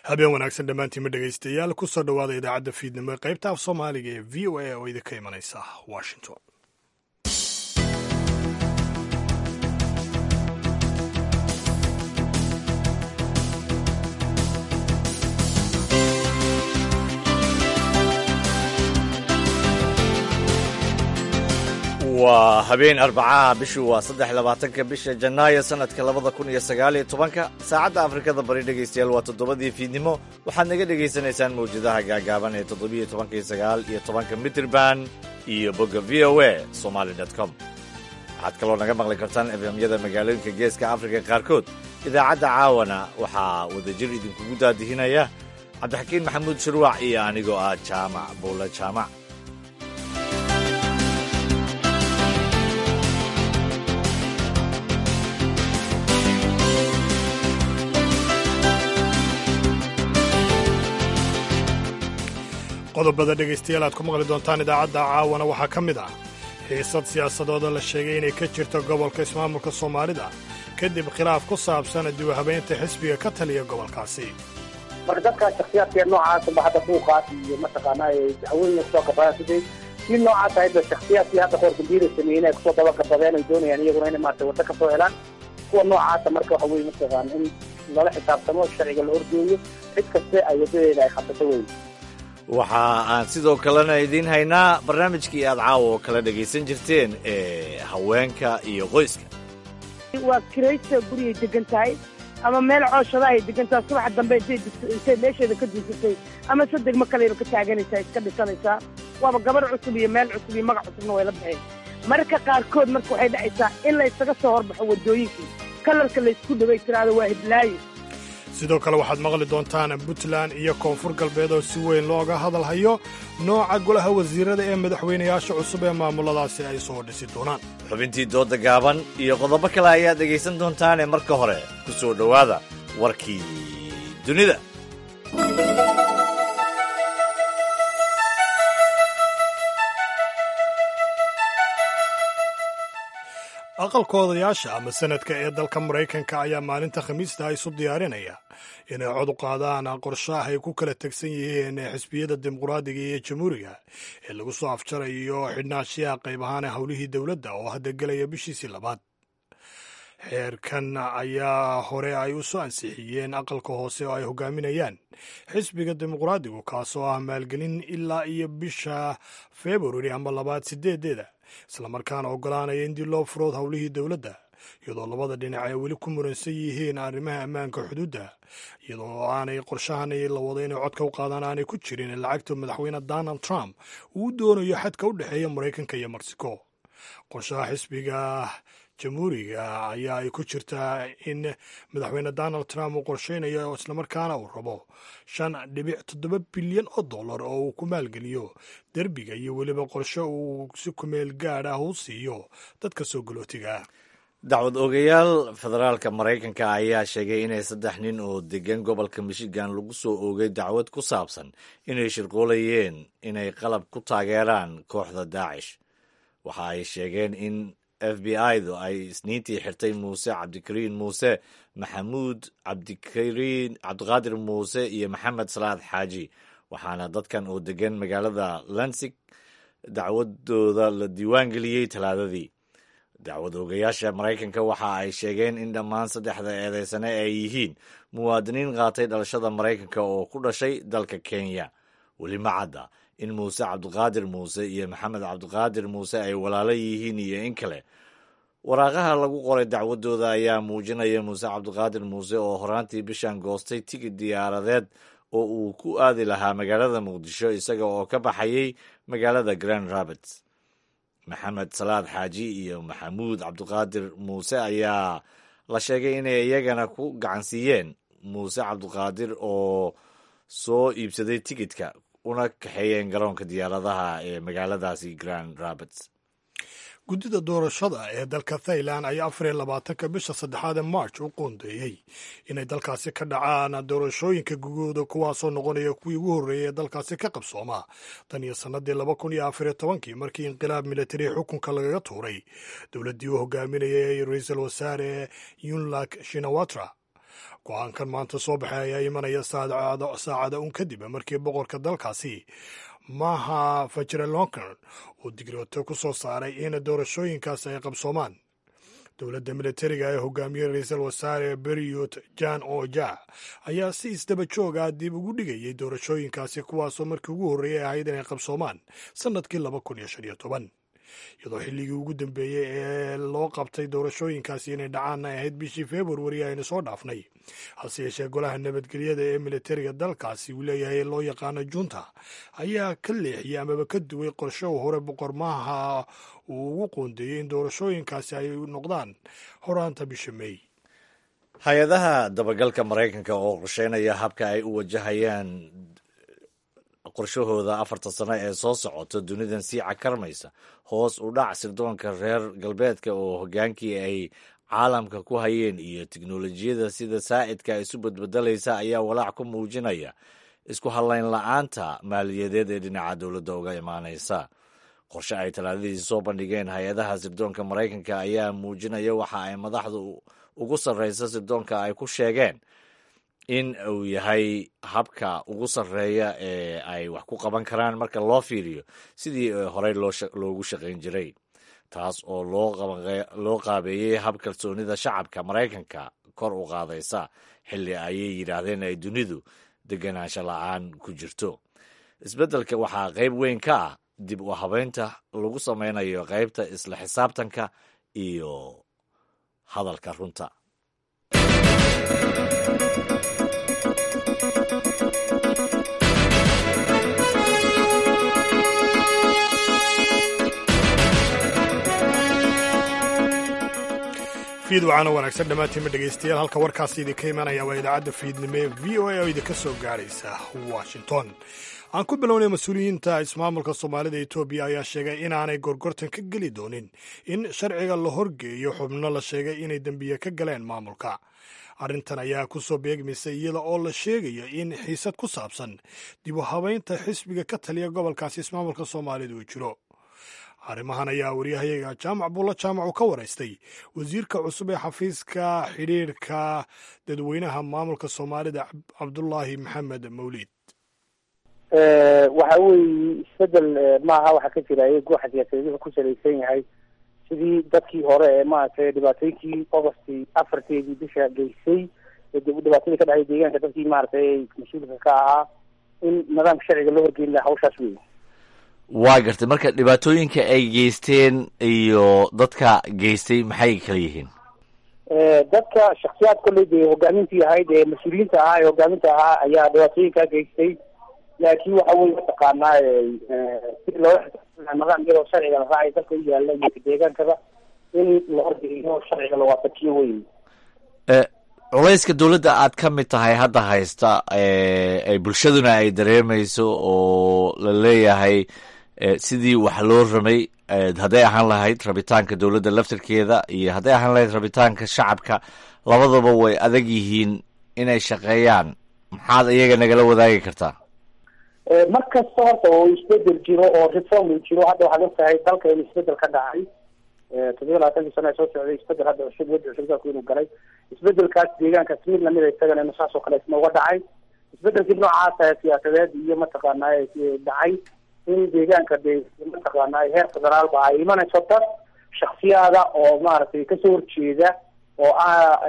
habeen wanaagsan dhammaantiinma dhegaystayaal ku soo dhowaada idaacadda fiidnimo ee qaybta af soomaaliga ee v o a oo idinka imanaysa washington waa habeen arbacaha bishu waa saddex labaatanka bisha janaayo sanadka labada kun iyo sagaaliyo tobanka saacadda afrikada bari dhegaystayaal waa toddobadii fiidnimo waxaad naga dhegaysanaysaan mawjadaha gaagaaban ee toddobiyo tobanka iyo sagaal iyo tobanka mitrban iyo bogga v o a somaly com waxaad kaloo naga maqli kartaan efemyada magaalooyinka geeska afrika qaarkood idaacadda caawana waxaa wadajir idinkugu daadihinaya cabdixakiin maxamuud shirwac iyo anigoo ah jaamac buulle jaamac qodobada dhegaystayaal aad ku maqli doontaan idaacadda caawana waxaa ka mid ah xiisad siyaasadooda la sheegay inay ka jirto gobolka ismaamulka soomaalida kadib khilaaf ku saabsan dibuhabeynta xisbiga ka taliya gobolkaasi marka dadkaa shaksiyaadkee noocaasba hadda buuqaas iyo mataqaanaa haweenya kusoo gabadaan siday si noocaas ahayba shaksiyaadkii hadda qoor dambiila sameeyeen ay kusoo dabagabadeen ay doonayaan iyaguna inay maarata waddo ka soo helaan kuwa noocaasa marka waxa weye mataqaana in lala xisaabtamo sharciga la horgeeyo cid kaste ay waddadeeda ay qabsato wey waxa aan sidoo kalena idiin haynaa barnaamijkii aad caawa oo kala dhegaysan jirteen ee haweenka iyo qoyska waa kiraysta gurigay degan tahay ama meel cooshadaha ay degan tahay subaxa dambe intay meesheeda ka duusatay ama sadegma kaleyba ka taaganaysaa iska dhisanaysaa waaba gabarh cusub iyo meel cusub iyo magac cusubna way la baxeen marka qaarkood marka waxay dhacaysaa in la ysaga soo horbaxo waddooyinkii kalarka laysku dhaway tiraado waa hiblaayo sidoo kale waxaad maqli doontaan puntland iyo koonfur galbeed oo si weyn looga hadalhayo nooca golaha wasiirada ee madaxweynayaasha cusub ee maamuladaasi ay soo dhisi doonaan xubintii dooda gaaban iyo qodobo kale ayaad dhegaysan doontaane marka hore ku soo dhowaada warkii dunida aqalka odayaasha ama sanadka ee dalka maraykanka ayaa maalinta khamiista isu diyaarinaya inay cod u qaadaan qorshaah ay ku kala tegsan yihiin xisbiyada dimuqraadiga iyo jamhuuriga ee lagu soo afjarayo xidhnaashiyaha qayb ahaan howlihii dowladda oo hadda gelaya bishiisii labaad xeerkan ayaa hore ay u soo ansixiyeen aqalka hoose oo ay hogaaminayaan xisbiga dimuqraadigu kaasoo ah maalgelin ilaa iyo bisha februari ama labaad sideedeeda islamarkaana ogolaanaya in dib loo furood howlihii dowladda iyadoo labada dhinac ay weli ku muransan yihiin arrimaha ammaanka xuduudda iyadoo aanay qorshahan la wado inay codka u qaadaan aanay ku jirin lacagta madaxweyne donald trump uu doonayo xadka u dhexeeya maraykanka iyo mexico qorshaha xisbiga jamhuuriga ayaa ay ku jirtaa in madaxweyne donald trump uu qorsheynayo islamarkaana uu rabo shan dhibic toddoba bilyan oo dollar oo uu ku maalgeliyo derbiga iyo weliba qorshe uu si kumeel gaad ah u siiyo dadka soo galootiga dacwad ogayaal federaalka maraykanka ayaa sheegay inay saddex nin oo degan gobolka michigan lagu soo oogay dacwad ku saabsan inay shirqoolayeen inay qalab ku taageeraan kooxda daacish waxa ay sheegeen in f b i-du ay isniintii xirtay muuse cabdikariin muuse maxamuud cabdikariin cabdiqaadir muuse iyo maxamed salaad xaaji waxaana dadkan oo degan magaalada lansig dacwadooda la diiwaan geliyey talaadadii dacwad ogayaasha maraykanka waxa ay sheegeen in dhammaan saddexda eedeysane ay yihiin muwaadiniin qaatay dhalashada maraykanka oo ku dhashay dalka kenya weli ma cadda in muuse cabdiqaadir muuse iyo maxamed cabdiqaadir muuse ay walaalo yihiin iyo in kale waraaqaha lagu qoray dacwadooda ayaa muujinaya muuse cabdiqaadir muuse oo horaantii bishan goostay tigid diyaaradeed oo uu ku aadi lahaa magaalada muqdisho isaga oo ka baxayay magaalada grand rapids maxamed salaad xaaji iyo maxamuud cabdiqaadir muuse ayaa la sheegay inay iyagana ku gacansiiyeen muuse cabdiqaadir oo soo iibsaday tigidka una kaxeeyeen garoonka diyaaradaha ee magaaladaasi grand rapids guddida doorashada ee dalka thailand ayaa afar iyo labaatanka bisha saddexaad ee march u qoondeeyey inay dalkaasi ka dhacaan doorashooyinka gugooda kuwaasoo noqonaya kuwii ugu horreeyay ee dalkaasi ka qabsooma tan iyo sannadii laba kun iyo afariyo tobankii markii inqilaab militari xukunka lagaga tuuray dowladdii uu hogaaminayay ra-iisul wasaare yunlak shinawatra go-aankan maanta soo baxay ayaa imanaya saacada un kadib markii boqorka dalkaasi maha fajrelonkan uu digrooto ku soo saaray in doorashooyinkaasi ay qabsoomaan dowladda militariga ee hogaamiyey ra-iisul wasaare beriot jan oja ayaa si isdaba joog ah dib ugu dhigayay doorashooyinkaasi kuwaasoo markii ugu horreeyay ahayd inay qabsoomaan sannadkii laba kun iyo shan iyo toban iyadoo xilligii ugu dambeeyey ee loo qabtay doorashooyinkaasi inay dhacaanna ahayd bishii februari aynu soo dhaafnay hase yeeshee golaha nabadgelyada ee militariga dalkaasi uu leeyahay loo yaqaano junta ayaa ka leexiyey amaba ka duway qorsho hore boqormaha uu ugu qoondeeyey in doorashooyinkaasi ay noqdaan horaanta bisha mey hay-adaha dabagalka maraykanka oo qorsheynaya habka ay u wajahayaan qorshahooda afarta sano ee soo socota dunidan sii cakarmaysa hoos u dhac sirdoonka reer galbeedka oo hogaankii ay caalamka ku hayeen iyo tiknolojiyada sida saa'idka isu badbedelaysa ayaa walaac ku muujinaya isku hadlayn la-aanta maaliyadeed ee dhinaca dowladda uga imaanaysa qorshe ay talaadadii soo bandhigeen hay-adaha sirdoonka maraykanka ayaa muujinaya waxa ay madaxdu ugu sarreysa sirdoonka ay ku sheegeen in uu yahay habka ugu sarreeya ee ay wax ku qaban karaan marka loo fiiriyo sidii horey loogu shaqayn jiray taas oo loo qaabeeyey hab kalsoonida shacabka maraykanka kor u qaadaysa xilli ayay yidhaahdeen ay dunidu deganaansho la-aan ku jirto isbeddelka waxaa qayb weyn ka ah dib u habeynta lagu sameynayo qaybta isla xisaabtanka iyo hadalka runta fiid wacaana wanaagsan dhammaantiinma dhegaystayaal halka warkaasi idinka imanaya waa idaacadda fiidnimo ee v o a oo idinka soo gaaraysa washington aan ku bilownay mas-uuliyiinta ismaamulka soomaalida etoobiya ayaa sheegay inaanay gorgortan ka geli doonin in sharciga la horgeeyo xubno la sheegay inay dembiye ka galeen maamulka arrintan ayaa ku soo beegmaysa iyada oo la sheegayo in xiisad ku saabsan dib u habeynta xisbiga ka taliya gobolkaasi ismaamulka soomaalida uu jiro arrimahan ayaa waryahayaga jaamac buulla jaamac uu ka waraystay wasiirka cusub ee xafiiska xidhiirka dadweynaha maamulka soomaalida cabdulaahi maxamed mawliid waxa weeye isbedel maaha waxaa ka jira guuxa siyaasadeed wuxuu ku salaysan yahay sidii dadkii hore ee maaragtay dhibaatooyinkii augustii afarteedii bisha geysay ee dhibaatadii ka dhacday deegaanka dadkii maaragtay mas-uulka ka ahaa in nidaamka sharciga loo horgeyn laha hawshaas wey waa gartay marka dhibaatooyinka ay geysteen iyo dadka geystay maxay kala yihiin dadka shaksiyaad kolley dee hogaamintii ahayd ee mas-uuliyiinta ahaa ee hogaaminta ahaa ayaa dhibaatooyinkaa geystay laakiin waxa weye mataqaanaa si loola nidaam iyadoo sharciga la raacay dalka u yaala iyo deegaankaba in la horgeeyo sharciga la waafajiyo wey culayska dowladda aad ka mid tahay hadda haysta ay bulshaduna ay dareemayso oo la leeyahay sidii wax loo ramay hadday ahaan lahayd rabitaanka dowladda laftirkeeda iyo hadday ahaan lahayd rabitaanka shacabka labadaba way adag yihiin inay shaqeeyaan maxaad iyaga nagala wadaagi kartaa mar kasta horta oo isbedel jiro oo reform uu jiro hadda waxaad ogtahay dalka in isbedel ka dhacay toddobiya labaatankii sano ee soo socday isbedel hadda cusub wadi cusub dalku inuu galay isbedelkaas deegaankaas mid lamida isagana inu saas oo kale isna uga dhacay isbedelkii noocaasa siyaasadeed iyo mataqaanaa dhacay in deegaanka de mataqaanaa heer federaalba ay imanayso dad shaksiyaada oo maaragtay kasoo horjeeda oo ah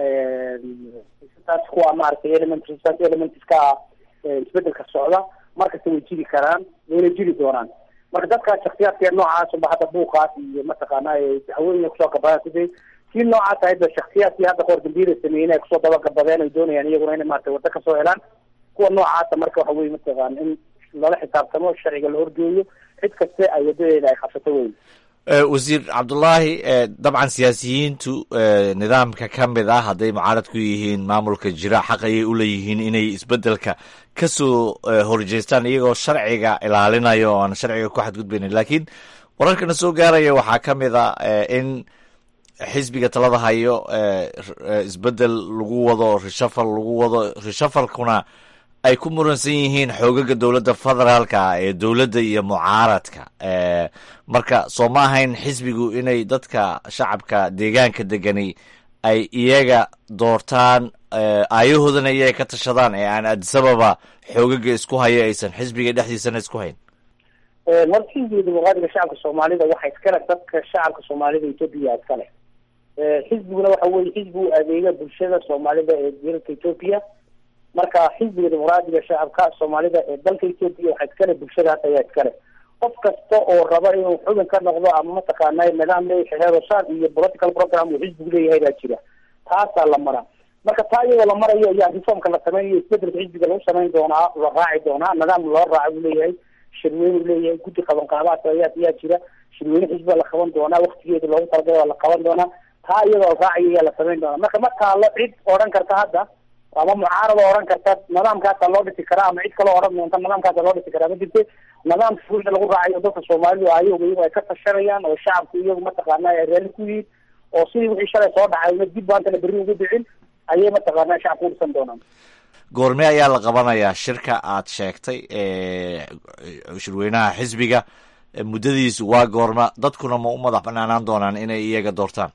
taas kuwa maaragtay element elements ka ah isbedelka socda markasta way jiri karaan wayna jiri doonaan marka dadkaas shaksiyaadka noocaasba hadda buuqaas iyo mataqaana haweenaya kusoo gabadaan sidee kii noocaas ahayba shaksiyaadkii hadda qoor dambiyada sameeyeen ay kusoo dabagabadeen ay doonayaan iyaguna inay maarata waddo kasoo helaan kuwa noocaasa marka waxa weye mataqaana in lala xisaabtamo sharciga la horgeeyo cid kaste ay wadadeeda ay qabsato weyn wasiir cabdullaahi dabcan siyaasiyiintu nidaamka ka mid ah hadday mucaarad ku yihiin maamulka jira xaq ayay u leeyihiin inay isbedelka kasoo horjeestaan iyagoo sharciga ilaalinaya oo aan sharciga ku xadgudbaynin laakiin wararkana soo gaaraya waxaa ka mid a in xisbiga talada hayo isbedel lagu wado reshafal lagu wado reshafalkuna ay ku muransan yihiin xoogaga dowladda federaalka ee dowladda iyo mucaaradka marka soo ma ahayn xisbigu inay dadka shacabka deegaanka degani ay iyaga doortaan aayahoodana iyaga ka tashadaan ee aan adisababa xoogaga isku haya aysan xisbiga dhexdiisana isku hayn horta xisbiga dimuqraadiga shacabka soomaalida waxa iskale dadka shacabka soomaalida etoobiya iskale xisbiguna waxa weye xisbi u adeega bulshada soomaalida ee dalka etoobiya marka xisbiga dimuqraadiga shacabka soomaalida ee dalka etoobiya waxa iskale bulshadaas ayaa iskale qof kasta oo raba inuu xubin ka noqdo ama mataqaana nidaam leeyahay heerosaan iyo political program uu xisbigu leeyahay baa jira taasaa la maraa marka taa iyadoo la marayo ayaa reformka la sameynayo isbedelka xisbiga lagu samayn doonaa la raaci doonaa nidaam loo raaca buu leeyahay shirweyne uu leeyahay guddi qaban qaabaas ayaa ayaa jira shirweyne xisbiga la qaban doonaa waktigeeda loogu talagalay waa la qaban doonaa taa iyadoo la raacayo ayaa la samayn doonaa marka ma taalo cid odhan karta hadda ama mucaarada odhan karta nidaamkaasa loo dhisi karaa ama cid kaloo odhan doonta nidaamkaasa loo dhisi karaa ma jirte nidaamka fuulda lagu raacayo dadka soomaalidu ayaga iyagu ay ka tashanayaan oo shacabku iyagu mataqaana ay raalli ku yihiin oo sidii wixii shalay soo dhacay dib baantana berri ugu dhicin ayay mataqaana shacabku u dhisan doonaan goorme ayaa la qabanayaa shirka aad sheegtay shirweynaha xisbiga muddadiisu waa goorma dadkuna ma u madax banaanaan doonaan inay iyaga doortaan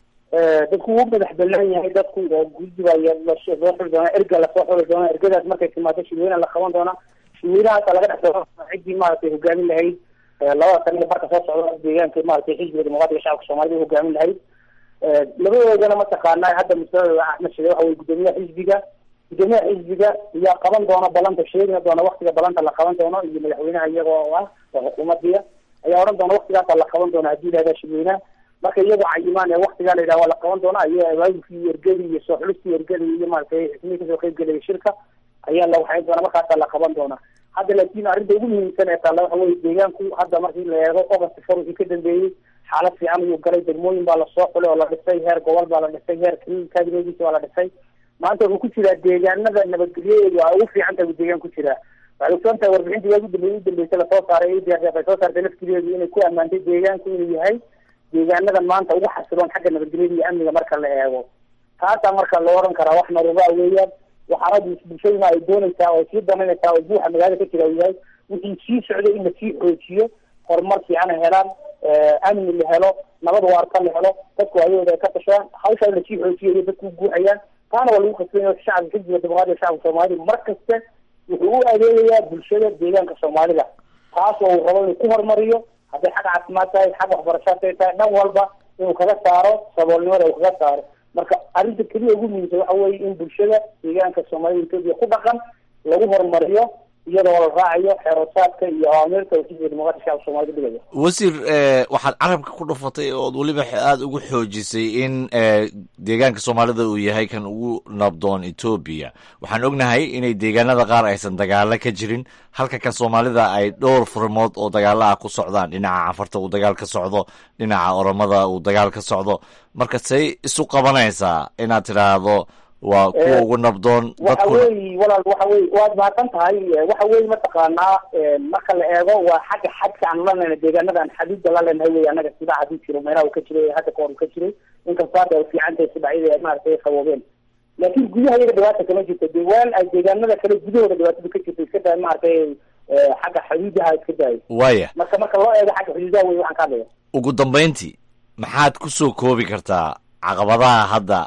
dadku wuu madax banaan yahay dadku guddiba loo xuli doonaa erga lasoo xuli doonaa ergadaas markay timaado shirweynaha la qaban doonaa shirweynahaasa laga dhex doo ciddii maaragtay hogaamin lahayd labada saniga barka soo socda deegaanka maaragtay xisbiga dimuqraadiga shacabka soomaalida hogaamin lahayd labadoodana mataqaana hadda mustaqbalka axmed shide waxa weye guddoomiyaha xisbiga guddoomiyaha xisbiga yaa qaban doona balanta sheegina doona waktiga balanta la qaban doono iyo madaxweynaha iyagoo ah oo xukuumadiya ayaa odhan doona waktigaasa la qaban doona haddii lahahda shirweynaha marka iyagoo cayimaan ee waktigaa la yidhaha waa la qaban doonaa iyo abaabulkii iyo ergadii iyo soo xulistii ergadii iyo maaragtay xismihii kasoo qeyb gelaya shirka ayaa la waxayn doonaa markaasaa la qaban doonaa hadda laakiin arrinta ugu muhiimsan ee taalla waxa weye deegaanku hadda markii la eego ogost for wixii ka dambeeyey xaalad fiican ayuu galay degmooyin baa lasoo xulay oo la dhisay heer gobol baa la dhisay heer kabineediisa waa la dhisay maanta wuxuu ku jiraa deegaanada nabadgelyadeedu a ugu fiican tahay buu deegaan ku jiraa waxay ogsoon tahay warbixintii waa udambe udambeysay lasoo saaray ay soo saartay laftigeedu inay ku ammaantay deegaanku inuu yahay deegaanada maanta ugu xasiloon xagga nabadgelyada iyo amniga marka la eego taasaa marka loo oran karaa wax naruba weeyaan waxaana bulshaduna ay doonaysaa oo sii danaynaysaa oo buuxa magaalada ka jira uu yahay wixii sii socday in lasii xoojiyo horumar fiican ay helaan amni la helo nabad waarta la helo dadku ayagooda ay ka tashadaan hawshaa in lasii xoojiyo iyo dadku guuxayaan taana waa lagu khasbanya shacabka xisbiga dimuqraadiga shacabka soomaalida mar kasta wuxuu u adeegayaa bulshada deegaanka soomaalida taas oo uu rabo inuu ku horumariyo hadday xag caafimaad tahay xag waxbarasho haday tahay dhan walba inuu kaga saaro saboolnimada uu kaga saaro marka arrinta keliya ugu muhiimsan waxa weye in bulshada deegaanka soomaalida etoobiya ku dhaqan lagu horumariyo iyadoo la raacayo xeerosaadka iyo awaamirta uu xisbiga dimuqraadiga shacabka soomaalida dhigaya wasiir waxaad carabka ku dhufatay ood weliba aada ugu xoojisay in deegaanka soomaalida uu yahay kan ugu nabdoon etoobiya waxaan ognahay inay deegaanada qaar aysan dagaalo ka jirin halka kan soomaalida ay dhowr furmood oo dagaalo ah ku socdaan dhinaca cafarta uu dagaal ka socdo dhinaca oromada uu dagaal ka socdo marka say isu qabanaysaa inaad tidhaahdo waa kuwa ugu nabdoon waxa weyi walaal waxa wey waad mahadsan tahay waxa weye mataqaanaa marka la eego waa xagga xadka aan lanayna deegaanada aan xadiida la leenahay wey anaga sidaa hadii jiro meelaha uu ka jiray hadda kahor uu ka jiray inkastoo hadda ay fiican tahay sibacyada ay maaragtay ay qaboobeen laakiin gudaha iyaga dhibaata kama jirto de waan ay deegaanada kale gudahooda dhibaatada ka jirto iska daay maaragtay xagga xuduudaha iska daayo waya marka marka loo eego xagga xuduudaha wey waxaan ka hadlaya ugu dambeyntii maxaad kusoo koobi kartaa caqabadaha hadda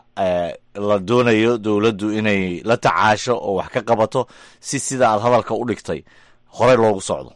la doonayo dowladdu inay la tacaasho oo wax ka qabato si sida aad hadalka u dhigtay horey loogu socdo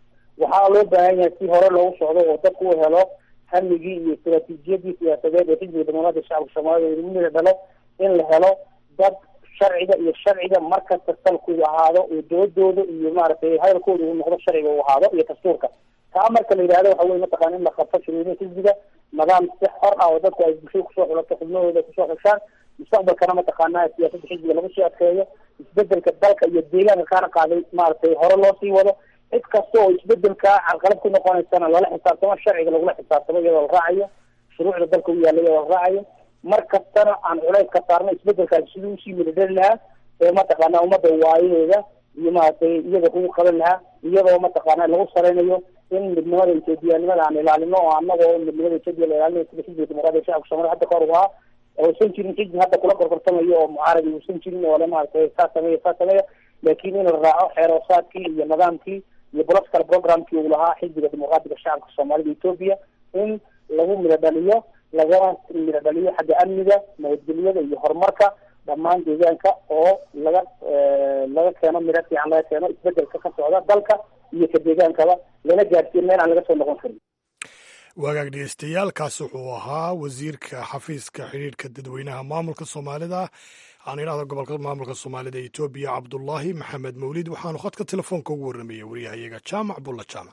waxaa loo baahan yahay si hore loogu socdo oo dadku u helo hamigii iyo istaraatiijiyadii siyaasadeed ee xisbiga dimuqraadiga shacabka soomaalida lagu mida dhalo in la helo dad sharciga iyo sharciga markasta salkuu ahaado oo doodooda iyo maaragtay hadalkooda uu noqdo sharciga uu ahaado iyo dastuurka taa marka la yidhahdo waxa weye mataqana in la qabto shirweynaha xisbiga nidaam si xor ah oo dadku ay bulshada kusoo xulato xubnahooda kusoo xushaan mustaqbalkana mataqaana siyaasada xisbiga lagu sii adkeeyo isbedelka dalka iyo deegaanka kaana qaaday maaragtay hore loo sii wado cid kasta oo isbedelka carqalad ku noqonaysana lala xisaabtamo sharciga lagula xisaabtamo iyadoo la raacayo shuruucda dalka u yaalla iyadoo la raacayo mar kastana aan culays ka saarno isbedelkaasi sidii usii midadhali lahaa ee mataqaana ummadda waayaheeda iyo maaragtay iyaga kugu qaban lahaa iyadoo mataqaana lagu sareynayo in midnimada etoobiyanimada aan ilaalino oo anagoo midnimada etoobiya la ilaalinayo sida xisbiga dimuqraadiga shacabka soomaliya hadda kahor ahaa uusan jirin xisbi hadda kula gorgortamayo oo mucaaradi uusan jirin oo le maaragtay saa sameeya saa sameeya laakiin in la raaco xeeroosaadkii iyo nidaamkii iyo political programkii uu lahaa xisbiga dimuqraadiga shacabka soomaalida etoobiya in lagu midho dhaliyo lagana midho dhaliyo xagga amniga nabadgelyada iyo horumarka dhammaan deegaanka oo laga laga keeno miro fiican laga keeno isbedelka ka socda dalka iyo ka deegaankaba lana gaarsiin meel aan laga soo noqon karin wagaag dhegeystayaal kaasi wuxuu ahaa wasiirka xafiiska xidhiidhka dadweynaha maamulka soomaalida aan idhahda gobolka maamulka soomaalida etoobiya cabdulaahi maxamed mawlid waxaanu khadka telefoonka ugu warramayay waryahayaga jaamac bulla jaamac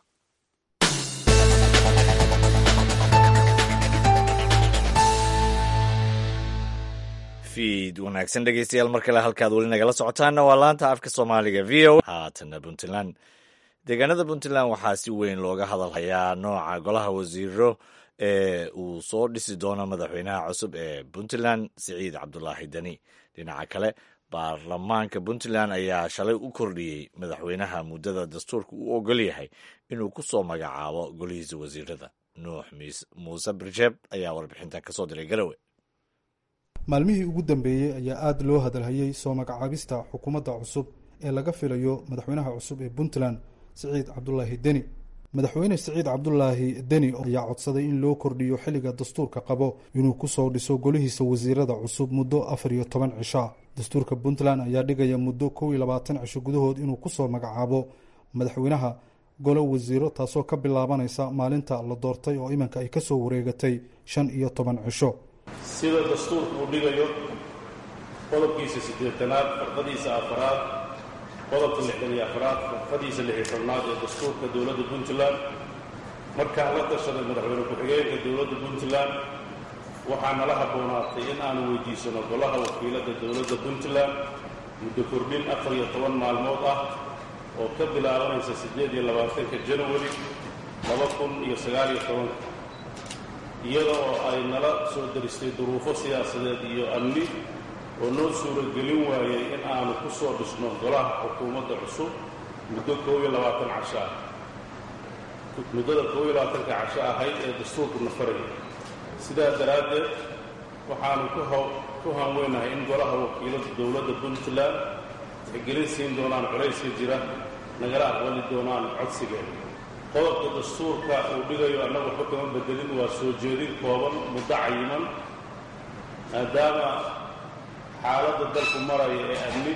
fiid wanaagsan dhegeystayaal mar kale halkaad weli nagala socotaanna waa laanta afka soomaaliga v o haatana puntland deegaanada puntland waxaa si weyn looga hadalhayaa nooca golaha wasiiro ee uu soo dhisi doono madaxweynaha cusub ee puntland siciid cabdulaahi deni dhinaca kale baarlamaanka puntland ayaa shalay u kordhiyey madaxweynaha muddada dastuurka u ogol yahay inuu ku soo magacaabo golihiisa wasiirada nuux muuse birjeeb ayaa warbixintan kasoo diray garowe maalmihii ugu dambeeyey ayaa aada loo hadalhayey soo magacaabista xukuumadda cusub ee laga filayo madaxweynaha cusub ee puntland siciid cabdulaahi deni madaxweyne siciid cabdulaahi deni ayaa codsaday in loo kordhiyo xilliga dastuurka qabo inuu kusoo dhiso golihiisa wasiirada cusub muddo afar iyo toban cishaa dastuurka puntland ayaa dhigaya muddo kow iyo labaatan cisho gudahood inuu kusoo magacaabo madaxweynaha golo wasiiro taasoo ka bilaabanaysa maalinta la doortay oo iminka ay kasoo wareegatay shan iyo toban cisho sida dastuurka uu dhigayo qodobkiisa siddeetanaad farqadiisa afaraad qodobka lixdan iyo afaraad farqadiisa lix iyo tobnaad ee dastuurka dowladda puntland markaan la tashaday madaxweyne ku-xigeenka dowladda puntland waxaa nala habboonaatay in aanu weydiisano golaha wakiiladda dowladda puntland muddo kordhin afar iyo toban maalmood ah oo ka bilaabanaysa siddeed iyo labaatanka janawari laba kun iyo sagaal iyo tobanka iyada oo ay nala soo daristay duruufo siyaasadeed iyo amni oo noo suuragelin waayey in aanu ku soo dhisno golaha xukuumadda cusub muddo koob iyo labaatan casho ah muddada koob iyo labaatanka casho ahayd ee dastuurku nafaraya sidaa daraaddeed waxaanu ku hanweynahay in golaha wakiilada dowladda puntland tixgelin siin doonaan culayska jira nagala aqbali doonaan codsigeeda qodobka dastuurka uu dhigayo annagu waxba kama bedelin waa soo jeedin kooban muddo cayiman maadaama xaaladda dalku maraya ee amni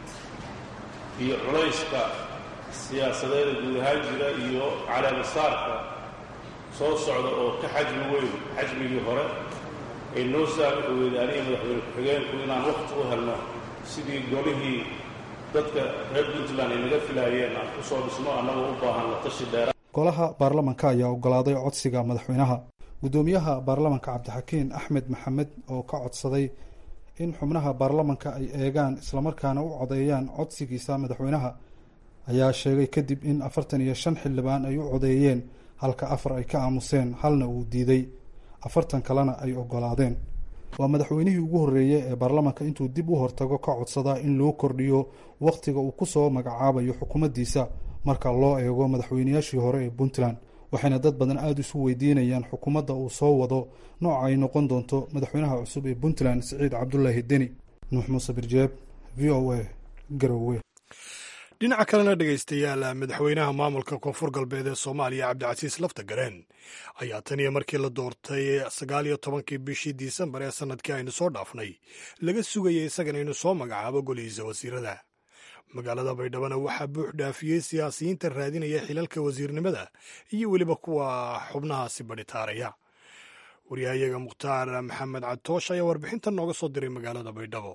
iyo culayska siyaasadeeda guud ahaan jira iyo caleemasaarka soo socda oo ka xajmi weyn xajmigii hore ay noo saamixi weyday aniga madaxweyne ku-xigeenku inaan wakhti u helno sidii golihii dadka reer puntland ay naga filaayeen aan ku soo dhisno annagoo u baahan la tashi dheera golaha baarlamanka ayaa ogolaaday codsiga madaxweynaha guddoomiyaha baarlamanka cabdixakiin axmed maxamed oo ka codsaday in xubnaha baarlamanka ay eegaan islamarkaana u codeeyaan codsigiisa madaxweynaha ayaa sheegay kadib in afartan iyo shan xildhibaan ay u codeeyeen halka afar ay ka aamuseen halna uu diiday afartan kalena ay ogolaadeen waa madaxweynihii ugu horreeyey ee baarlamanka intuu dib u hortago ka codsadaa in loo kordhiyo wakhtiga uu ku soo magacaabayo xukuumaddiisa marka loo eego madaxweynayaashii hore ee puntland waxayna dad badan aada isu weydiinayaan xukuumadda uu soo wado nooca ay noqon doonto madaxweynaha cusub ee puntland siciid cabdulaahi deni nuux muuse birjeeb v o a garowe dhinaca kalena dhegaystayaal madaxweynaha maamulka koonfur galbeed ee soomaaliya cabdicasiis lafta gareen ayaa tan iyo markii la doortay sagaal iyo tobankii bishii disembar ee sanadkii aynu soo dhaafnay laga sugayay isagana inuu soo magacaabo golihiisa wasiirada magaalada baydhabana waxaa buux dhaafiyey siyaasiyiinta raadinaya xilalka wasiirnimada iyo weliba kuwa xubnahaasi badhitaaraya waryahayaga mukhtaar maxamed cadtoosh ayaa warbixintan nooga soo diray magaalada baydhabo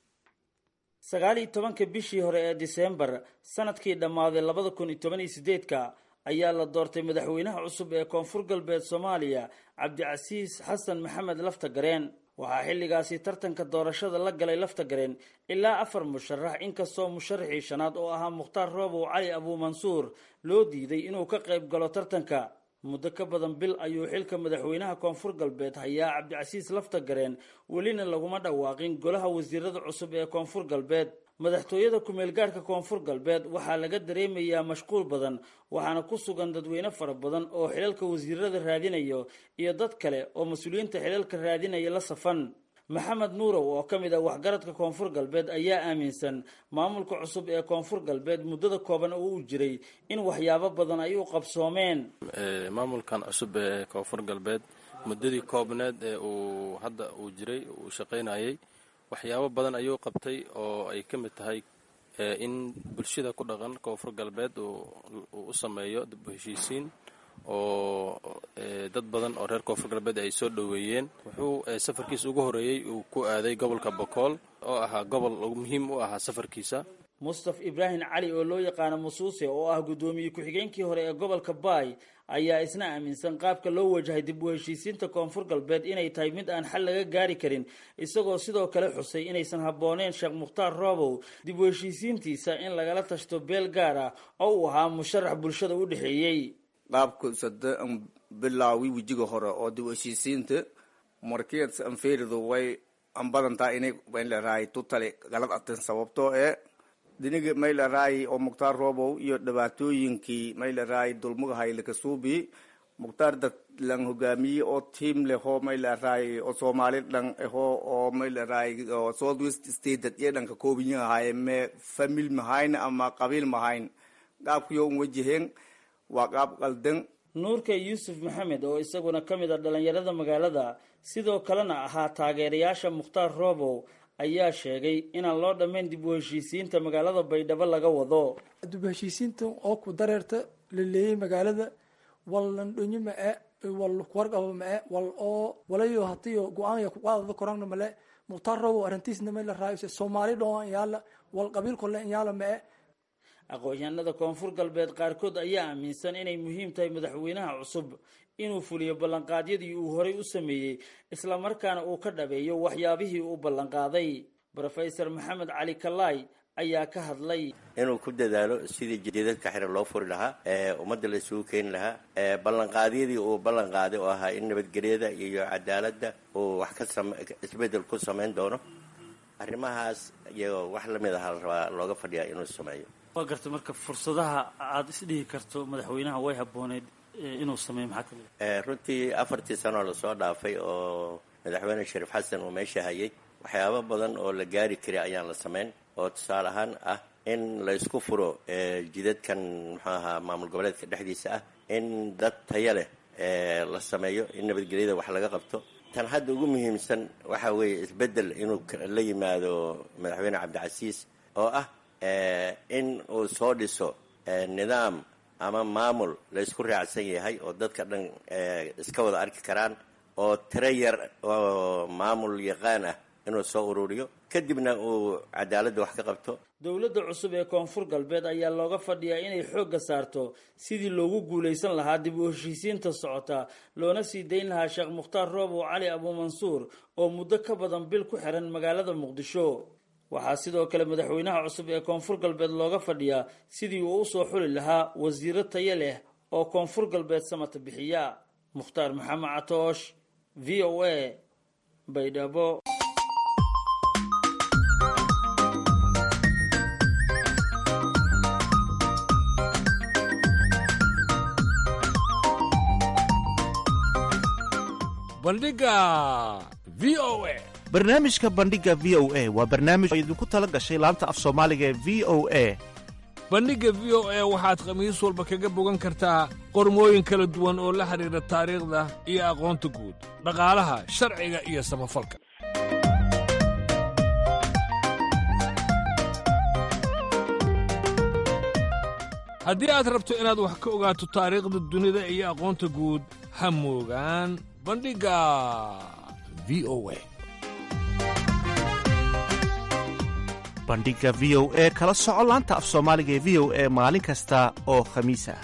sagaal iyo tobanka bishii hore ee diseembar sanadkii dhammaaday labada kun iyo toban iyo sideedka ayaa la doortay madaxweynaha cusub ee koonfur galbeed soomaaliya cabdicasiis xasan maxamed lafta gareen waxaa xilligaasi tartanka doorashada la galay lafta gareen ilaa afar musharax inkastoo musharaxii shanaad oo ahaa mukhtaar roobow cali abuumansuur loo diiday inuu ka qayb galo tartanka muddo ka badan bil ayuu xilka madaxweynaha koonfur galbeed hayaa cabdicasiis lafta gareen welina laguma dhawaaqin golaha wasiirada cusub ee koonfur galbeed madaxtooyada ku-meelgaadhka koonfur galbeed waxaa laga dareemayaa mashquul badan waxaana ku sugan dadweyne fara badan oo xilalka wasiirada raadinayo iyo dad kale oo mas-uuliyiinta xilalka raadinaya la safan maxamed nuurow oo ka mid ah waxgaradka koonfur galbeed ayaa aaminsan maamulka cusub ee koonfur galbeed muddada kooban oo uu jiray in waxyaabo badan ay u qabsoomeen maamulkan cusub ee koonfur galbeed muddadii koobneed ee uu hadda uu jiray uu shaqaynayay waxyaabo badan ayuu qabtay oo ay ka mid tahay in bulshada ku dhaqan koonfur galbeed uu u sameeyo dib u heshiisiin oo dad badan oo reer koonfur galbeed ay soo dhoweeyeen wuxuu safarkiisa ugu horeeyey uu ku aaday gobolka bokool oo ahaa gobol muhiim u ahaa safarkiisa mustaf ibraahim cali oo loo yaqaano musuuse oo ah guddoomiye ku-xigeenkii hore ee gobolka baay ayaa isna aaminsan qaabka loo wajahay dib u heshiisiinta koonfur galbeed inay tahay mid aan xal laga gaari karin isagoo sidoo kale xusay inaysan habbooneen sheekh mukhtaar roobow dib u heshiisiintiisa in lagala tashto beel gaar ah oo uu ahaa musharax bulshada u dhexeeyey qaabka sade an bilaawi wejiga hore oo dib u heshiisiinta markeed anfeeridu way an badantaa inay maylaraay tutale galad atin sababtoo ee diniga maylaraay oo mukhtaar roobow iyo dhibaatooyinkii maylaraay dulmugahay lakasuubi mukhtaar dad lang hogaamiye oo tiam leho maylaraay oo soomaali dhan aho oo maylaraay oo south west state dad iyo dhanka koobinyahaye me famil mahayn ama qabiil mahayn qaabkiyo un wajaheen waa qaab qaldan nuurka yuusuf maxamed oo isaguna ka mid a dhalinyarada magaalada sidoo kalena ahaa taageerayaasha mukhtaar roobow ayaa sheegay inaan loo dhammayn dib u heshiisiinta magaalada baydhabo laga wado dib u heshiisiinta oo ku dareerta la leeyay magaalada wal landhonyo ma-e wal warqaba ma-e wal oo walayo hatiyo go-aanya kuqaadada korangna male mukhtaar roobow arrintiisna ma la raayose soomaali dhoo yaala wal qabiil kole yaala ma-e aqoon-yahanada koonfur galbeed qaarkood ayaa aaminsan inay muhiim tahay madaxweynaha cusub inuu fuliyo ballanqaadyadii uu horay u sameeyey islamarkaana uu ka dhabeeyo waxyaabihii uu ballanqaaday rofeor maxamed cali kalaay ayaa ka hadlay inuu ku dadaalo sidii jidadka xiran loo furi lahaa ee ummadda la isugu keeni lahaa ee ballanqaadyadii uu ballanqaaday oo ahaa in nabadgelyada iyo cadaaladda uu wax ka sam isbeddel ku samayn doono arrimahaas iyo wax lamid aha la rabaa looga fadhiyaa inuu sameeyo waa garta marka fursadaha aada isdhihi karto madaxweynaha way habbooneyd inuu sameeyo maxaa kamid runtii afartii sanoo lasoo dhaafay oo madaxweyne shariif xasan uu meesha hayay waxyaabo badan oo la gaari karay ayaan la samayn oo tusaale ahaan ah in la isku furo jidadkan muxuu ahaa maamul goboleedka dhexdiisa ah in dad taya leh la sameeyo in nabadgelyada wax laga qabto tan hadda ugu muhiimsan waxa weeye isbeddel inuu la yimaado madaxweyne cabdicasiis oo ah in uu soo dhiso nidaam ama maamul la isku raacsan yahay oo dadka dhan iska wada arki karaan oo tiro yar oo maamul yaqaan ah inuu soo ururiyo kadibna uu cadaaladda wax ka qabto dowladda cusub ee koonfur galbeed ayaa looga fadhiyaa inay xoogga saarto sidii loogu guulaysan lahaa dib u heshiisiinta socota loona sii dayn lahaa sheekh mukhtaar roobow cali abuumansuur oo muddo ka badan bil ku xiran magaalada muqdisho waxaa sidoo kale madaxweynaha cusub ee koonfur galbeed looga fadhiyaa sidii uu usoo xuli lahaa wasiiro tayo leh oo koonfur galbeed samata bixiya mukhtaar maxamed catoosh v o a baydhabo bandhiga v o a barnaamijka bandhiga v o a waa barnaamij oo idinku tala gashay laanta af soomaaliga ee v o a bandhigga v o a waxaad khamiis walba kaga bogan kartaa qormooyin kala duwan oo la xidhiidha taariikhda iyo aqoonta guud dhaqaalaha sharciga iyo samafalka haddii aad rabto inaad wax ka ogaato taariikhda dunida iyo aqoonta guud ha moogaan bandhigga v o a bandhigga v o e kala soco laanta af soomaaliga ee v o e maalin kasta oo khamiis ah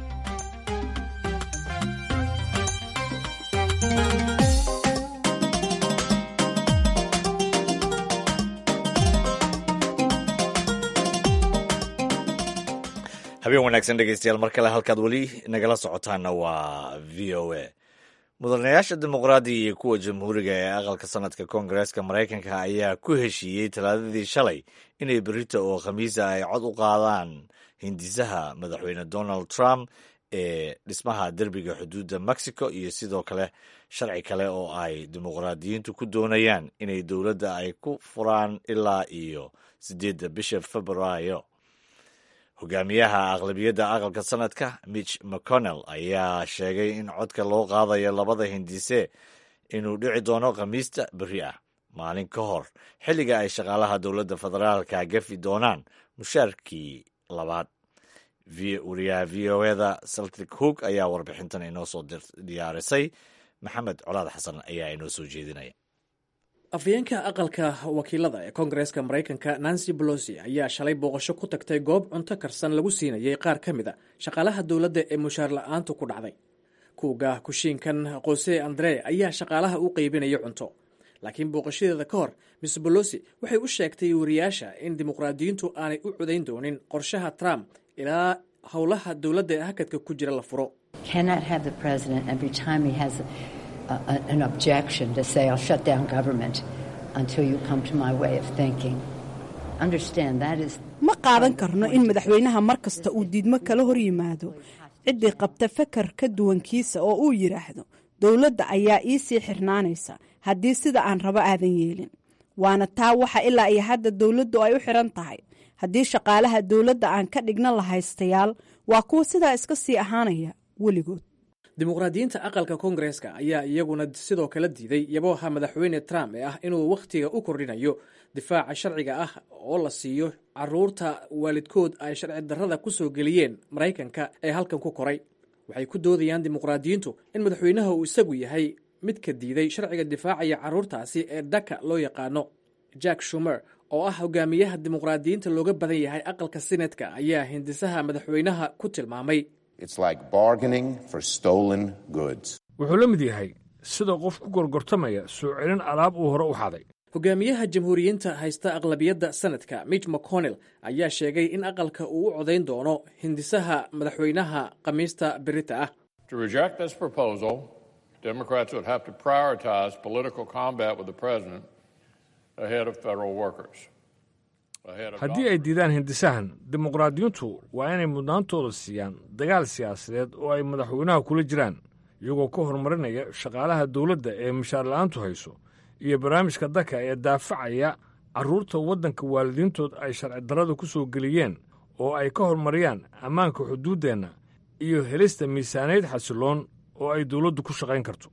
habeen wanaagsan dhegeystayaal mar kale halkaad weli nagala socotaana waa v o a mudanayaasha dimuqraadiga iyo kuwa jamhuuriga ee aqalka sanadka koongareeska maraykanka ayaa ku heshiiyey talaadadii shalay inay berita oo khamiisa ay cod u qaadaan hindisaha madaxweyne donald trump ee dhismaha derbiga xuduudda mexico iyo sidoo kale sharci kale oo ay dimuqraadiyiintu ku doonayaan inay dowladda ay ku furaan ilaa iyo sideedda bisha februaayo hogaamiyaha aqlabiyadda aqalka sanadka mitch mcconnell ayaa sheegay in codka loo qaadayo labada hindise inuu dhici doono khamiista beri ah maalin ka hor xilliga ay shaqaalaha dowladda federaalka gafi doonaan mushaarkii labaad wariyaha v o eda celtic hoog ayaa warbixintan inoo soo diyaarisay maxamed colaad xasan ayaa inoo soo jeedinaya afhayeenka aqalka wakiilada ee koongareeska maraykanka nancy bolosi ayaa shalay booqasho ku tagtay goob cunto karsan lagu siinayay qaar ka mid a shaqaalaha dowladda ee mushaar la-aantu ku dhacday kuuga kushiinkan qose andre ayaa shaqaalaha u qeybinaya cunto laakiin booqashadeeda ka hor miss bolosi waxay u sheegtay wariyaasha in dimuqraadiyiintu aanay u codayn doonin qorshaha trump ilaa howlaha dowladda ee hakadka ku jira la furo an objection to say I'll shut down government until you come to my way of thinking. Understand that is ma qaadan karno in madaxweynaha mar kasta uu diidmo kala hor yimaado ciddii qabta fakar ka duwankiisa oo uu yidhaahdo dowladda ayaa ii sii xirnaanaysa haddii sida aan rabo aadan yeelin waana taa waxa ilaa iyo hadda dowladdu ay u xiran tahay haddii shaqaalaha dowladda aan ka dhigna lahaystayaal waa kuwa sidaa iska sii ahaanaya weligood dimuqraadiyiinta aqalka koongareeska ayaa iyaguna sidoo kale diiday yabooha madaxweyne trump ee ah inuu wakhtiga u kordhinayo difaaca sharciga ah oo la siiyo caruurta waalidkood ay sharci darrada ku soo geliyeen maraykanka ee halkan ku koray waxay ku doodayaan dimuqraadiyiintu in madaxweynaha uu isagu yahay midka diiday sharciga difaacaya caruurtaasi ee daka loo yaqaano jack shumer oo ah hogaamiyaha dimuqraadiyiinta looga badan yahay aqalka senatka ayaa hindisaha madaxweynaha ku tilmaamay wuxuu la mid yahay sida qof ku gorgortamaya soo celin alaab uu hore u xaday hogaamiyaha jamhuuriyiinta haysta aqlabiyadda sanadka mitch mcconnell ayaa sheegay in aqalka uu u codayn doono hindisaha madaxweynaha khamiista berita ah haddii ay diidaan hindisahan dimuqraadiyiintu waa inay mudnaantooda siiyaan dagaal siyaasadeed oo ay madaxweynaha kula jiraan iyagoo ka horumarinaya shaqaalaha dowladda ee mushaar la-aantu hayso iyo barnaamijka daka ee daafacaya carruurta waddanka waalidiintood ay sharci darrada ku soo geliyeen oo ay ka horumariyaan ammaanka xuduuddeenna iyo helista miisaaneyd xasiloon oo ay dowladdu ku shaqayn karto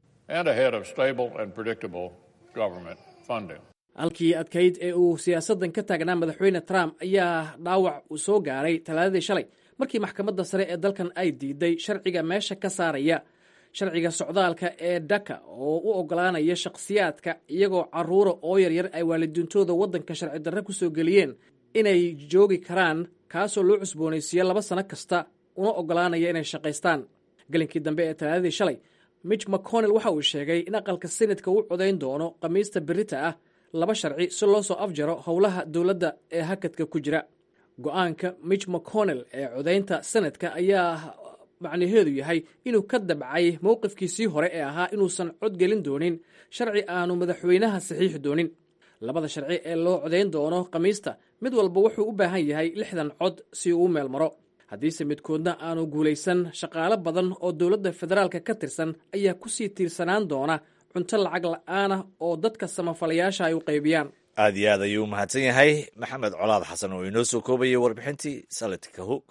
halkii adkayd ee uu siyaasaddan ka taagnaa madaxweyne trump ayaa dhaawac uu soo gaaray talaadadii shalay markii maxkamadda sare ee dalkan ay diiday sharciga meesha ka saaraya sharciga socdaalka ee daka oo u oggolaanaya shakhsiyaadka iyagoo carruura oo yaryar ay waalidiintooda waddanka sharci darre ku soo geliyeen inay joogi karaan kaasoo loo cusboonaysiiyo laba sano kasta una oggolaanaya inay shaqaystaan gelinkii dambe ee talaadadii shalay mitch mcconnell waxa uu sheegay in aqalka senatka u codayn doono khamiista berita ah laba sharci si loo soo afjaro howlaha dowladda ee hakadka ku jira go-aanka mitch mcconnell ee codaynta sanadka ayaa macnaheedu yahay inuu ka dabcay mowqifkiisii hore ee ahaa inuusan cod gelin doonin sharci aanu madaxweynaha saxiixi doonin labada sharci ee loo codayn doono khamiista mid walba wuxuu u baahan yahay lixdan cod si uu u meel maro haddiise midkoodna aanu guulaysan shaqaalo badan oo dowladda federaalka ka tirsan ayaa kusii tiirsanaan doona cunto lacag la-aanah oo dadka samafalayaasha ay u qaybiyaan aad iyo aad ayuu u mahadsan yahay maxamed colaad xasan oo inoo soo koobayay warbixintii salatka hoog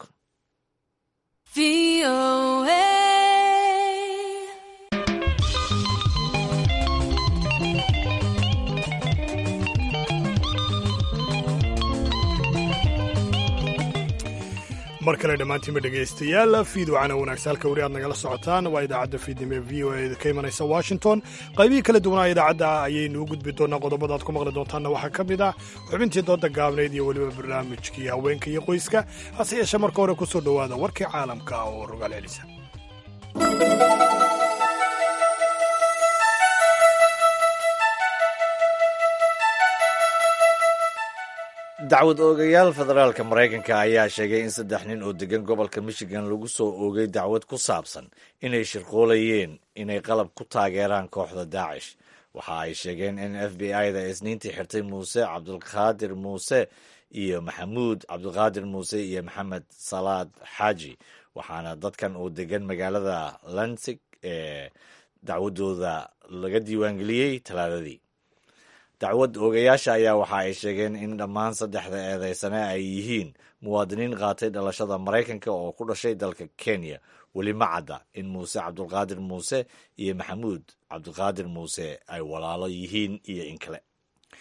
mar kale dhammaantiinba dhegaystayaal fiidwacana wanaagsa halka weli aad nagala socotaan waa idaacadda fiidnimo ee v o e ka imanaysa washington qaybihii kala duwanaa idaacadda ayaynu u gudbi doonaa qodobada aad ku maqli doontaanna waxaa ka mid ah xubintii dooda gaabnayd iyo weliba barnaamijkii haweenka iyo qoyska hase yeeshee marka hore ku soo dhowaada warkii caalamka oo rogaal celisa dacwad oogayaal federaalka maraykanka ayaa sheegay in saddex nin oo degan gobolka michigan lagu soo oogay dacwad ku saabsan inay shirqoolayeen inay qalab ku taageeraan kooxda daacish waxa ay sheegeen in f b i da isniintii xirtay muuse cabdulqaadir muuse iyo maxamuud cabdulqaadir muuse iyo maxamed salaad xaaji waxaana dadkan oo degan magaalada lansig ee dacwadooda laga diiwaangeliyey talaadadii dacwad oogayaasha ayaa waxa ay sheegeen in dhammaan saddexda eedeysane ay yihiin muwaadiniin qaatay dhalashada maraykanka oo ku dhashay dalka kenya weli ma cadda in muuse cabdulqaadir muuse iyo maxamuud cabdulqaadir muuse ay walaalo yihiin iyo in kale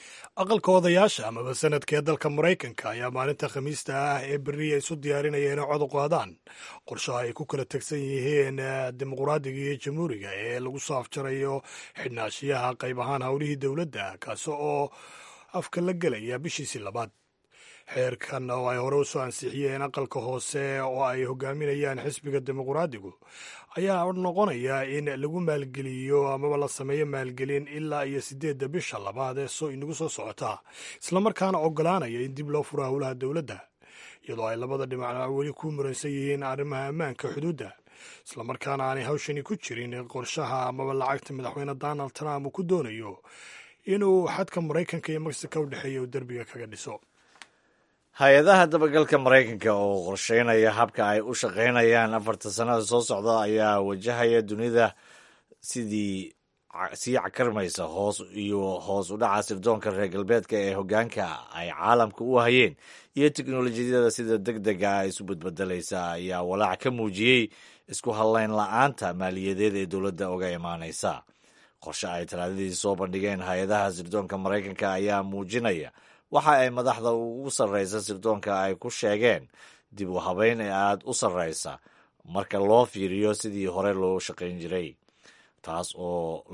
aqalka odayaasha amaba sanadka ee dalka maraykanka ayaa maalinta khamiista ah ee beriya isu diyaarinaya inay cod u qaadaan qorshaha ay ku kala tegsan yihiin dimuqraadiga iyo jamhuuriga ee lagu soo afjarayo xidhnaashiyaha qayb ahaan howlihii dowladda kaasi oo afka la gelaya bishiisii labaad xeerkan oo ay hore usoo ansixiyeen aqalka hoose oo ay hogaaminayaan xisbiga dimuqraadigu ayaa noqonaya in lagu maalgeliyo amaba la sameeyo maalgelin ilaa iyo sideedda bisha labaad ee soo inagu soo socota islamarkaana ogolaanaya in dib loo furo howlaha dowladda iyadoo ay labada dhinac weli ku muransan yihiin arrimaha ammaanka xuduudda islamarkaana aanay hawshani ku jirin qorshaha amaba lacagta madaxweyne donald trump uu ku doonayo inuu xadka maraykanka iyo mexico u dhexeeya uu derbiga kaga dhiso hay-adaha dabagalka maraykanka oo qorsheynaya habka ay u shaqaynayaan afarta sannada soo socda ayaa wajahaya dunida sidii sii cakarmaysa hoos iyo hoos u dhaca sirdoonka reer galbeedka ee hoggaanka ay caalamka u hayeen iyo teknolojiyada sida deg dega ah isu badbedelaysa ayaa walaac ka muujiyey isku hadlayn la-aanta maaliyadeed ee dowladda uga imaanaysa qorshe ay talaadadii soo bandhigeen hay-adaha sirdoonka maraykanka ayaa muujinaya waxa ay madaxda ugu sarreysa sirdoonka ay ku sheegeen dib u habeyn ee aada u sarreysa marka loo fiiriyo sidii hore loo shaqayn jiray taas oo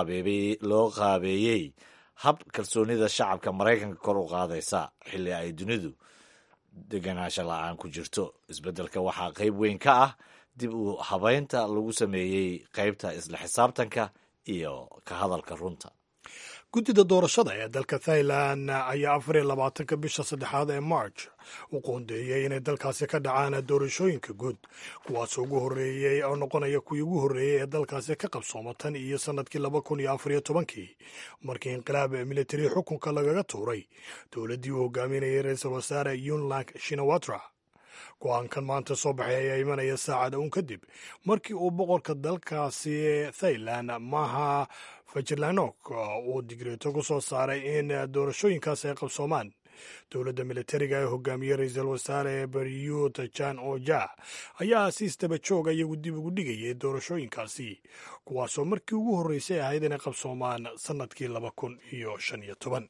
loo qaabeeyey hab kalsoonida shacabka maraykanka kor u qaadaysa xilli ay dunidu deganaansho la-aan ku jirto isbeddelka waxaa qayb weyn ka ah dib u habeynta lagu sameeyey qaybta isla xisaabtanka iyo ka hadalka runta guddida doorashada ee dalka thailand ayaa afar iyo labaatanka bisha saddexaad ee march u qoondeeyey inay dalkaasi ka dhacaan doorashooyinka guud kuwaas ugu horreeyey oo noqonaya kuwii ugu horreeyey ee dalkaasi ka qabsooma tan iyo sannadkii laba kun iyo afar iyo tobankii markii inqilaab militari xukunka lagaga tuuray dowladdii uu hogaaminayay ra-iisul wasaare yunlang shinawatra go-aankan maanta soo baxay ayaa imanaya saacada uun kadib markii uu boqorka dalkaasi thailand maha fajirlanok uu digreeto ku soo saaray in doorashooyinkaas ay qabsoomaan dowladda militariga ee hogaamiyey ra-iisul wasaare baryut jan oja ayaa si isdaba jooga iyagu dib ugu dhigayay doorashooyinkaasi kuwaasoo markii ugu horreysay ahayd inay qabsoomaan sannadkii laba kun iyo shan iyo toban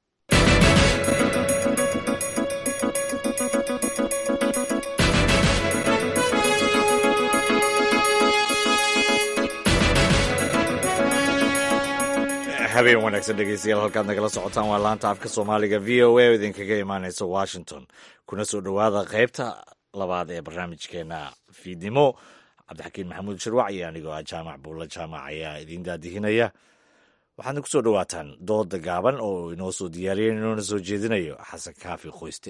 habeen wanaagsan dhegeystayaal halkaad nagala socotaan waa laanta afka soomaaliga v o a oo idinkaga imaaneysa washington kuna soo dhowaada qaybta labaad ee barnaamijkeena fiidnimo cabdixakiin maxamuud shirwac iyo anigoo ah jaamac buulla jaamac ayaa idiin daadihinaya waxaadna ku soo dhowaataan dooda gaaban oo inoo soo diyaariyeen inoona soo jeedinayo xasan kaafi qoyste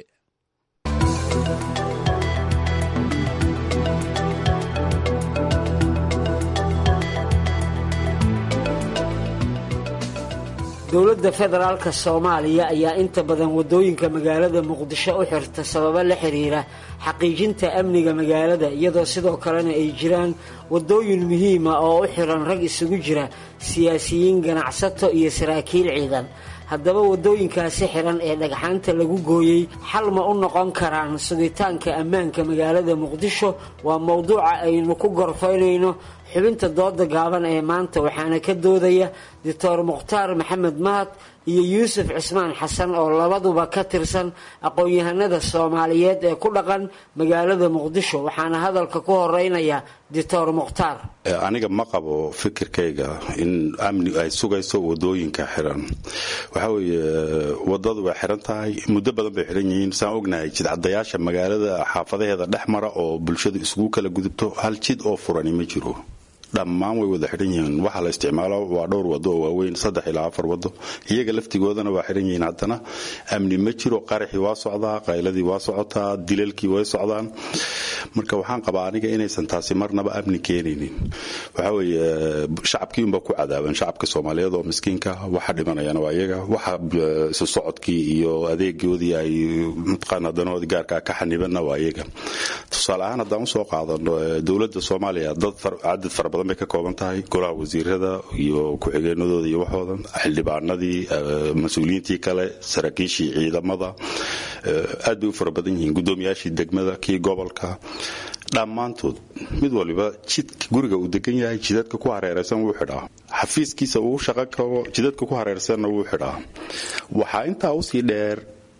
dowladda federaalka soomaaliya ayaa inta badan waddooyinka magaalada muqdisho u xirta sababo la xiriira xaqiijinta amniga magaalada iyadoo sidoo kalena ay jiraan waddooyin muhiima oo u xiran rag isugu jira siyaasiyiin ganacsato iyo saraakiil ciidan haddaba waddooyinkaasi xiran ee dhagxaanta lagu gooyey xal ma u noqon karaan sugitaanka ammaanka magaalada muqdisho waa mowduuca aynu ku gorfaynayno xubinta dooda gaaban ee maanta waxaana ka doodaya doctor mukhtaar maxamed mahad iyo yuusuf cismaan xasan oo labaduba ka tirsan aqoon-yahanada soomaaliyeed ee ku dhaqan magaalada muqdisho waxaana hadalka ku horeynaya doctor mukhtaar aniga ma qabo fikirkayga in amni ay sugayso wadooyinka xiran waxaa weeye wadadu way xiran tahay muddo badan bay xiran yihiin saan ognahay jidcadayaasha magaalada xaafadaheeda dhex mara oo bulshadu isugu kala gudubto hal jid oo furani ma jiro dhammaan way wada xiran yihiin waxa la isticmaalo waa dhowr wado oo waaweyn saddex ilaa afar wado iyaga laftigoodana waa xiran yihiin haddana amni ma jiro qaraxii waa socdaa qayladii waa socotaa dilalkii way socdaan marka waxaan qabaa aniga inaysan taasi marnaba amni keenaynin waxaa weeye shacabkii unba ku cadaaban shacabka soomaaliyeed oo miskiinka waxa dhimanayana waa iyaga waxa isu socodkii iyo adeegoodii ay mataqaana danoodii gaarkaa ka xanibanna waa iyaga tusaale ahaan haddaan usoo qaadano dowladda soomaaliya dad cadad fara badan bay ka kooban tahay golaha wasiirada iyo ku-xigeenadooda iyo waxoodan xildhibaanadii mas-uuliyiintii kale saraakiishii ciidamada aad bay u fara badan yihiin guddoomiyaashii degmada kii gobolka dhammaantood mid waliba jidka guriga uu degan yahay jidadka ku hareeraysan wuu xidhaa xafiiskiisa uu shaqo kabo jidadka ku hareersanna wuu xidhaa waxaa intaa usii dheer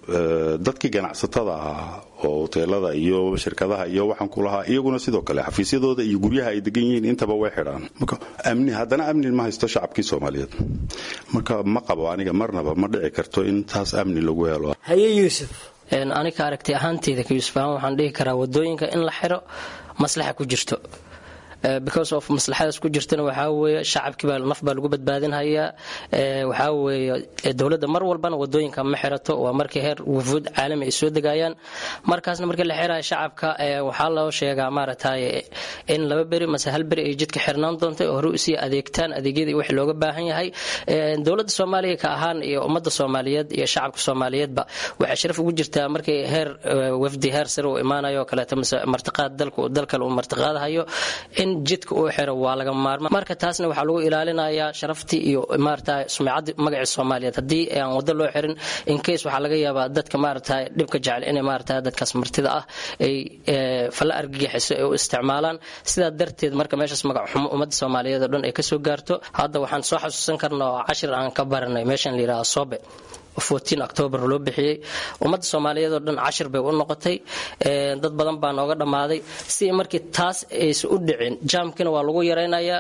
dadkii ganacsatada ah oo hoteelada iyo shirkadaha iyo waxaan ku lahaa iyaguna sidoo kale xafiisyadooda iyo guryaha ay degan yihiin intaba way xidhaan marka amni haddana amni ma haysto shacabkii soomaaliyeed marka ma qabo aniga marnaba ma dhici karto in taas amni lagu helo haye yuusuf aniga aragti ahaanteyda ka yuusuf ahaan waxaan dhihi karaa wadooyinka in la xiro maslaxa ku jirto because of maslaxadaas ku jirtana waxaa weeye shacabkiibaa naf baa lagu badbaadinhayaa waxaa weeye dowladda mar walbana wadooyinka ma xirato waa markii heer wufuud caalami ay soo degayaan markaasna markii la xiraya shacabka waxaa loo sheegaa maaragtay in laba beri mase hal beri ay jidka xirnaan doonta oo hore usii adeegtaan adeegyadii wixii looga baahan yahay dowladda soomaaliya ka ahaan iyo ummadda soomaaliyeed iyo shacabka soomaaliyeedba waxay sharaf ugu jirtaa markii heer wafdi heer sare uu imaanayo oo kaleeto mase martiqaad dalka dalkale uu martiqaadahayo in jidka uu xiro waa laga maarma marka taasna waxaa lagu ilaalinayaa sharaftii iyo maarata sumcaddii magaci soomaaliyeed haddii aan waddo loo xirin inkays waxaa laga yaabaa dadka maarata dhibka jecel inay maarata dadkaas martida ah ay falla argagixiso ay u isticmaalaan sidaa darteed marka meeshaas magac xumo ummadda soomaaliyeed oo dhan ay kasoo gaarto hadda waxaan soo xasuusan karnaa oo cashir aan ka baranay meeshan la yidhaha sobe octoobar loo bixiyey ummadda soomaaliyeed oo dhan cashir bay u noqotay dad badan baa nooga dhammaaday si markii taas aysan u dhicin jaamkina waa lagu yaraynayaa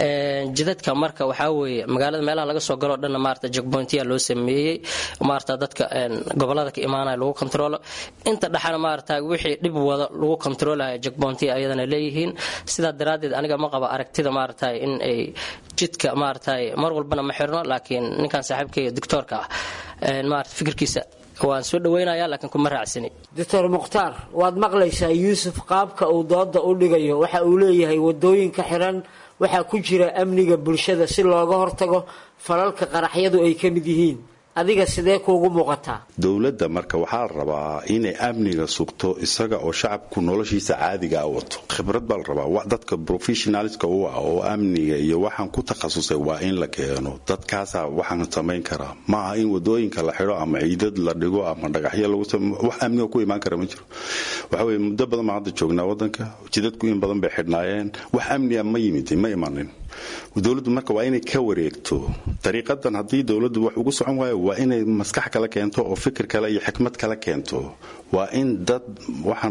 jidadka marka waxaa weeye magaalada meelaha laga soo galoo dhanna maarata jogbointiya loo sameeyey maarata dadka gobolada ka imaanaya lagu kontrolo inta dhexana maarata wixii dhib wada lagu kontroolaya jogbointiya ayadana leeyihiin sidaa daraaddeed aniga ma qaba aragtida maarata in ay jidka maarata mar walbana ma xirno laakiin ninkan saaxiibkaiyo doctoorka ah maarata fikirkiisa waan soo dhaweynaya laakiin kuma raacsani doctor mukhtaar waad maqlaysaa yuusuf qaabka uu dooda u dhigayo waxa uu leeyahay wadooyinka xiran waxaa ku jira amniga bulshada si looga hortago falalka qaraxyadu ay ka mid yihiin adiga sidee kuugu muuqataa dowladda marka waxaa la rabaa inay amniga sugto isaga oo shacabku noloshiisa caadiga a wato khibrad baa la rabaa dadka professionalska u ah oo amniga iyo waxaan ku takhasusay waa in la keeno dadkaasaa waxaan samayn karaa ma aha in wadooyinka la xidho ama ciidad la dhigo ama dhagaxyo lagu wax amniga ku imaan kara ma jiro waxa weye muddo badan baan hadda joognaa wadanka jidadku in badan bay xidhnaayeen wax amniga ma yimid ma imanin dowladdu marka waa inay ka wareegto dariiqadan haddii dowladdu wax ugu socon waayo waa inay maskax kala keento oo fikir kale iyo xikmad kala keento waa in dad waxaan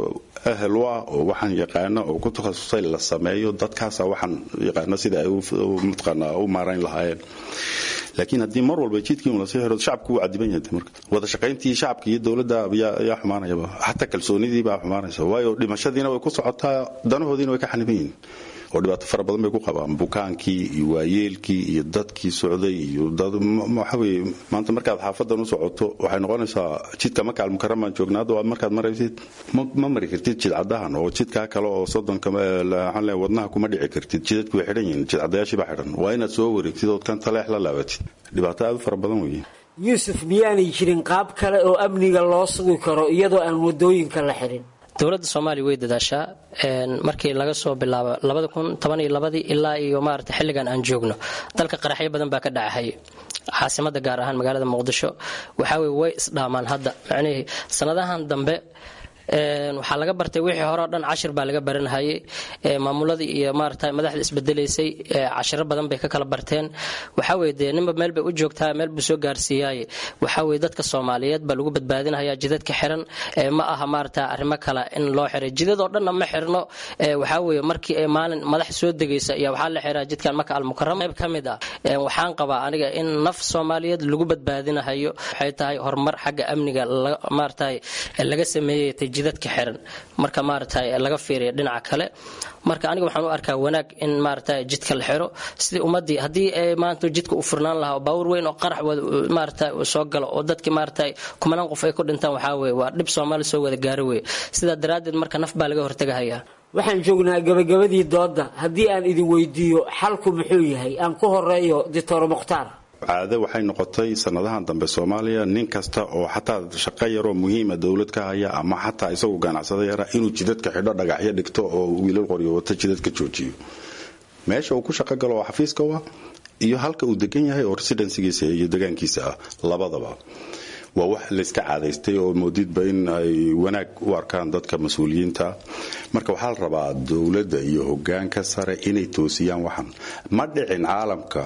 ahel u ah oo waxaan yaqaano oo ku takhasusay la sameeyo dadkaasa waxaan yaqaano sida ay mataqaanaa u maarayn lahaayeen laakiin haddii mar walba jidkii lasii xiro shacabku wuu cadiban yahay marka wada shaqayntii shacabka iyo dowladda ayaa xumaanayaba xataa kalsoonidii baa xumaanaysa waayo dhimashadiina way ku socotaa danahoodiina way ka xaniban yihiin oo dhibaato fara badan bay ku qabaan bukaankii iyo waayeelkii iyo dadkii socday iyo waxaweye maanta markaad xaafadan u socoto waxay noqonaysaa jidka maka almukaramaan joognaa hadda markaad maraysid ma mari kartid jidcadahan oo jidkaa kale oo soddonka wadnaha kuma dhici kartid jidadku way xidhan yihiin jidcadayaashii baa xidhan waa inaad soo wareegtid ood kan taleex la laabatid dhibaato aad u fara badan weeye yuusuf miyaanay jirin qaab kale oo amniga loo sugi karo iyadoo aan wadooyinka la xirin dowladda soomaaliya way dadaashaa markii laga soo bilaabo labada kun toban iyo labadii ilaa iyo maarata xilligan aan joogno dalka qaraxyo badan baa ka dhacahayay caasimada gaar ahaan magaalada muqdisho waxaa weye way isdhaamaan hadda macnihii sanadahan dambe waxaa laga bartay wixii hore o dhan cashir baa laga baranhayay maamuladii iyo maarata madaxda isbedelaysay cashiro badan bay ka kala barteen waxaa weye dee ninba meel bay u joogtaa meel buu soo gaarsiiyaaye waxaa weye dadka soomaaliyeed baa lagu badbaadinhayaa jidadka xiran ma aha maarata arrimo kale in loo xiray jidadoo dhanna ma xirno waxaa weye markii ay maalin madax soo degaysa iyo waxaa la xiraa jidkan maka almukarama qayb ka mid ah waxaan qabaa aniga in naf soomaaliyeed lagu badbaadinahayo waxay tahay horumar xagga amniga maarata laga sameeyey jidadka xiran marka maarata laga fiiriya dhinaca kale marka aniga waxaan u arkaa wanaag in maarata jidka la xiro sidii ummadii haddii maanta jidka u furnaan lahaa oo baawur weyn oo qarax maarata soo galo oo dadki maarata kumanaan qof ay ku dhintaan waxaa weye waa dhib soomaali soo wada gaaro weye sidaa daraaddeed marka naf baa laga hortagahayaa waxaan joognaa gabagabadii doodda haddii aan idin weydiiyo xalku muxuu yahay aan ku horeeyo doctor mukhtaar caade waxay noqotay sanadahan dambe soomaaliya nin kasta oo xataa shaqo yaroo muhiima dowlad ka haya ama xataa isagu ganacsada yara inuu jidadka xidho dhagaxyo dhigto oo wiilal qoryo wata jidadka joojiyo meesha uu ku shaqo galo oo xafiiska wa iyo halka uu degan yahay oo residensigiisa iyo degaankiisa ah labadaba waa wax layska caadaystay oo moodidba in ay wanaag u arkaan dadka mas-uuliyiinta marka waxaa la rabaa dowladda iyo hogaanka sare inay toosiyaan waxan ma dhicin caalamka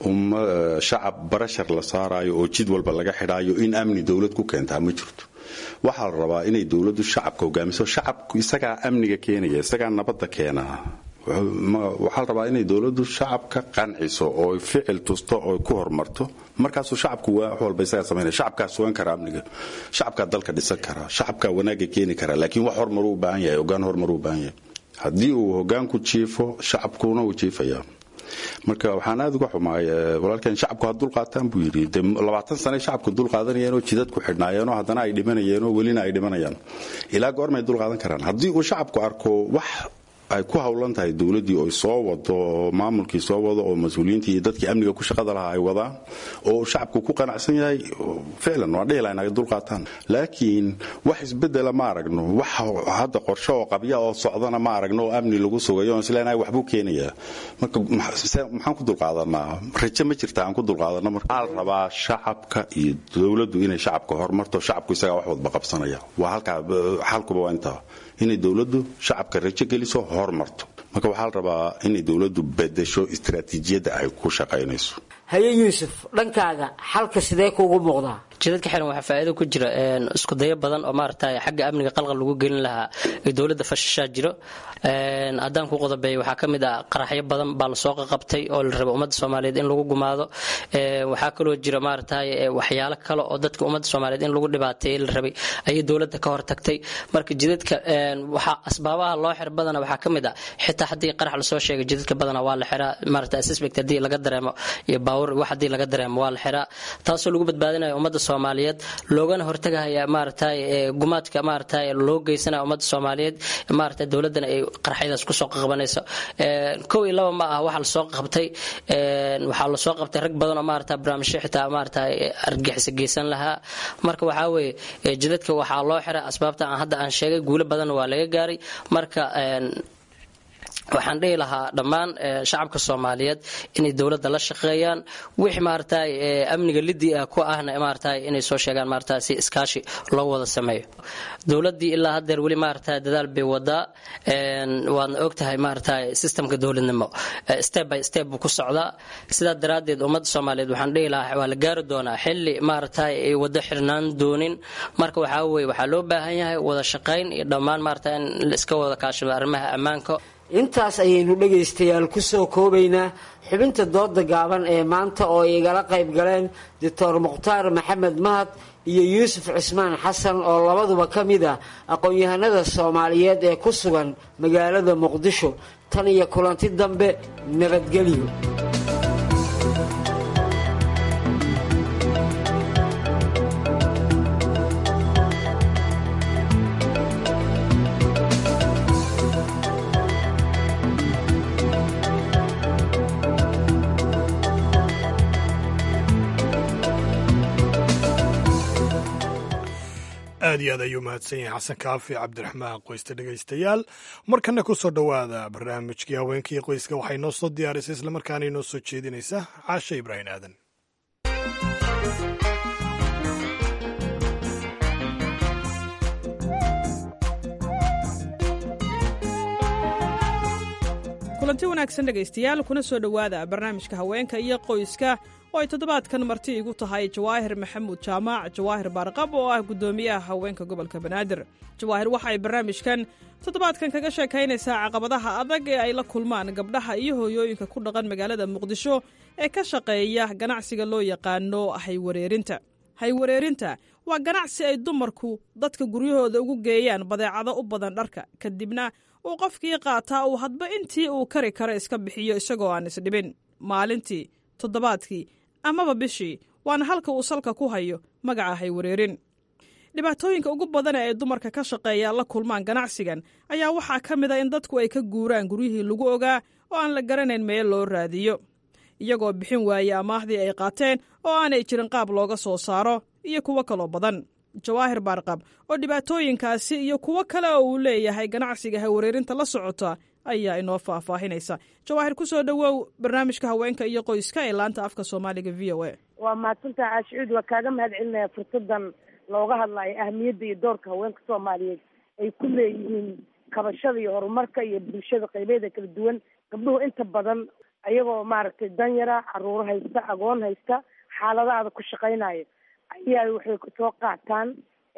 shacab barashar la saarayo oo jid walba laga xidhaayo in amni dowlad ku keentaa ma jirto waxaa la rabaa inay dowladdu shacabka hogaamiso shacabku isagaa amniga keenaya isagaa nabadda keenaa waxaa la rabaa inay dowladdu shacabka qanciso oo ficil tusto oo ku horumarto markaasuu shacabku wax walba isagaa samaynaya shacabkaa sugan kara amniga shacabkaa dalka dhisan kara shacabkaa wanaaga keeni kara laakiin wax horumaruu u baahan yahay hogaan horumaruu u baahan yahay haddii uu hogaanku jiifo shacabkuna uu jiifayaa marka waxaan aada uga xumaay walaalkeen shacabku ha dulqaataan buu yidhi de labaatan sane shacabku dulqaadanayeen oo jidad ku xidhnaayeenoo haddana ay dhimanayeen oo welina ay dhimanayaan ilaa goormay dulqaadan karaan haddii uu shacabku arko wax ay ku howlan tahay dowladdii oo soo wado oo maamulkii soo wado oo mas-uuliyiintii iyo dadkii amniga ku shaqada lahaa ay wadaan oo shacabku ku qanacsan yahay ficlan waa dhihi lahayn ay dulqaataan laakiin wax isbedela ma aragno wax hadda qorshe oo qabya oo socdana ma aragno oo amni lagu sugayo on isleenahay waxbuu keenayaa marka maxaan ku dulqaadanaa rajo ma jirta aan ku dulqaadano marka waxaa la rabaa shacabka iyo dowladdu inay shacabka horumarto shacabku isagaa wax wadba qabsanaya waa halkaa xalkuba waa intaa inay dowladdu shacabka rajo geliso hormarto marka waxaa la rabaa inay dowladdu bedesho istaraatiijiyadda ay ku shaqaynayso haye yuusuf dhankaaga xalka sidee kuugu muuqdaa jidadka xiran waxaa faa'iido ku jira isku dayo badan oo maaragtay xagga amniga qalqal lagu gelin lahaa ee dowladda fashashaa jiro haddaan ku qodobeeyo waxaa ka mid ah qaraxyo badan baa lasoo qaqabtay oo la raba ummadda soomaaliyeed in lagu gumaado waxaa kaloo jira maaragtay waxyaalo kale oo dadka ummadda soomaaliyeed in lagu dhibaateeye la rabay ayay dowladda ka hortagtay marka jidadka waxaa asbaabaha loo xir badana waxaa ka mid ah xitaa haddii qarax lasoo sheegay jidadka badana waa la xiraa maaragtay suspect haddii laga dareemo iyo baawur wax haddii laga dareemo waa la xiraa taasoo lagu badbaadinayo ummadda soomaaliyeed loogana hortagahaya maaragtay gumaadka maaragtay loo geysanaya ummadda soomaaliyeed maaragtay dowladdana ay qaraxyadaas kusoo qabanayso kow iyo laba ma ah waxa lasoo qabtay waxaa lasoo qabtay rag badan oo maaragtay barnaamijyo xitaa maaragtay argagixisa geysan lahaa marka waxaa weeye jidadka waxaa loo xiray asbaabta aan hadda aan sheegay guulo badanna waa laga gaaray marka waxaan dhihi lahaa dhammaan shacabka soomaaliyeed inay dowladda la shaqeeyaan wix maaragtay amniga lidii ah ku ahna maaragtay inay soo sheegaan maaragtay si iskaashi loo wada sameeyo dowladdii ilaa haddeer weli maaragtay dadaal bay wadaa waadna ogtahay maaragtay systemka dowladnimo step by step buu ku socdaa sidaa daraaddeed ummadda soomaaliyeed waxaan dhihi lahaa waa la gaari doonaa xilli maaragtay ay wado xirnaan doonin marka waxaa weeye waxaa loo baahan yahay wada shaqayn iyo dhammaan maaragtay in la iska wada kaashado arrimaha ammaanka intaas ayaynu dhegaystayaal ku soo koobaynaa xubinta dooda gaaban ee maanta oo ay igala qayb galeen doctor mukhtaar maxamed mahad iyo yuusuf cismaan xasan oo labaduba ka mid ah aqoon-yahanada soomaaliyeed ee ku sugan magaalada muqdisho tan iyo kulanti dambe nabadgelyo aad iyo aad ayuu mahadsan yahay xasan kaafi cabdiraxmaan qoyste dhegaystayaal markana ku soo dhowaada barnaamijkii haweenkii qoyska waxay noo soo diyaarisay islamarkaana inoo soo jeedinaysa caashe ibraahim aadan kulanti wanaagsan dhegaystayaal kuna soo dhowaada barnaamijka haweenka iyo qoyska oo ay toddobaadkan marti igu tahay jawaahir maxamuud jaamac jawaahir baarqab oo ah guddoomiyaha haweenka gobolka banaadir jawaahir waxa ay barnaamijkan toddobaadkan kaga sheekaynaysaa caqabadaha adag ee ay la kulmaan gabdhaha iyo hooyooyinka ku dhaqan magaalada muqdisho ee ka shaqeeya ganacsiga loo yaqaano haywareerinta haywareerinta waa ganacsi ay dumarku dadka guryahooda ugu geeyaan badeecado u badan dharka kadibna uu qofkii qaataa uu hadba intii uu kari karo iska bixiyo isagoo aan isdhibin maalintii toddobaadkii amaba bishii waana halka uu salka ku hayo magaca haywareerin dhibaatooyinka ugu badan ee ay dumarka ka shaqeeya la kulmaan ganacsigan ayaa waxaa ka mid a in dadku ay ka guuraan guryihii lagu ogaa oo aan la garanayn meel loo raadiyo iyagoo bixin waaye amaahdii ay qaateen oo aanay jirin qaab looga soo saaro iyo kuwo kaloo badan jawaahir baarqab oo dhibaatooyinkaasi iyo kuwo kale oo uu leeyahay ganacsiga hawareerinta la socota ayaa inoo faahfaahinaysa jawaahir ku soo dhowow barnaamijka haweenka iyo qoyska ee laanta afka soomaaliga v o a waa mahadsantaha caashicuud waa kaaga mahad celinaya fursadan looga hadlayo ahmiyadda iyo doorka haweenka soomaaliyeed ay ku leeyihiin kabashada iyo horumarka iyo bulshada qaybeeda kala duwan gabdhuhu inta badan ayagoo maaragtay danyara caruuro haysta agoon haysta xaaladaada ku shaqaynayo ayaa waxay soo qaataan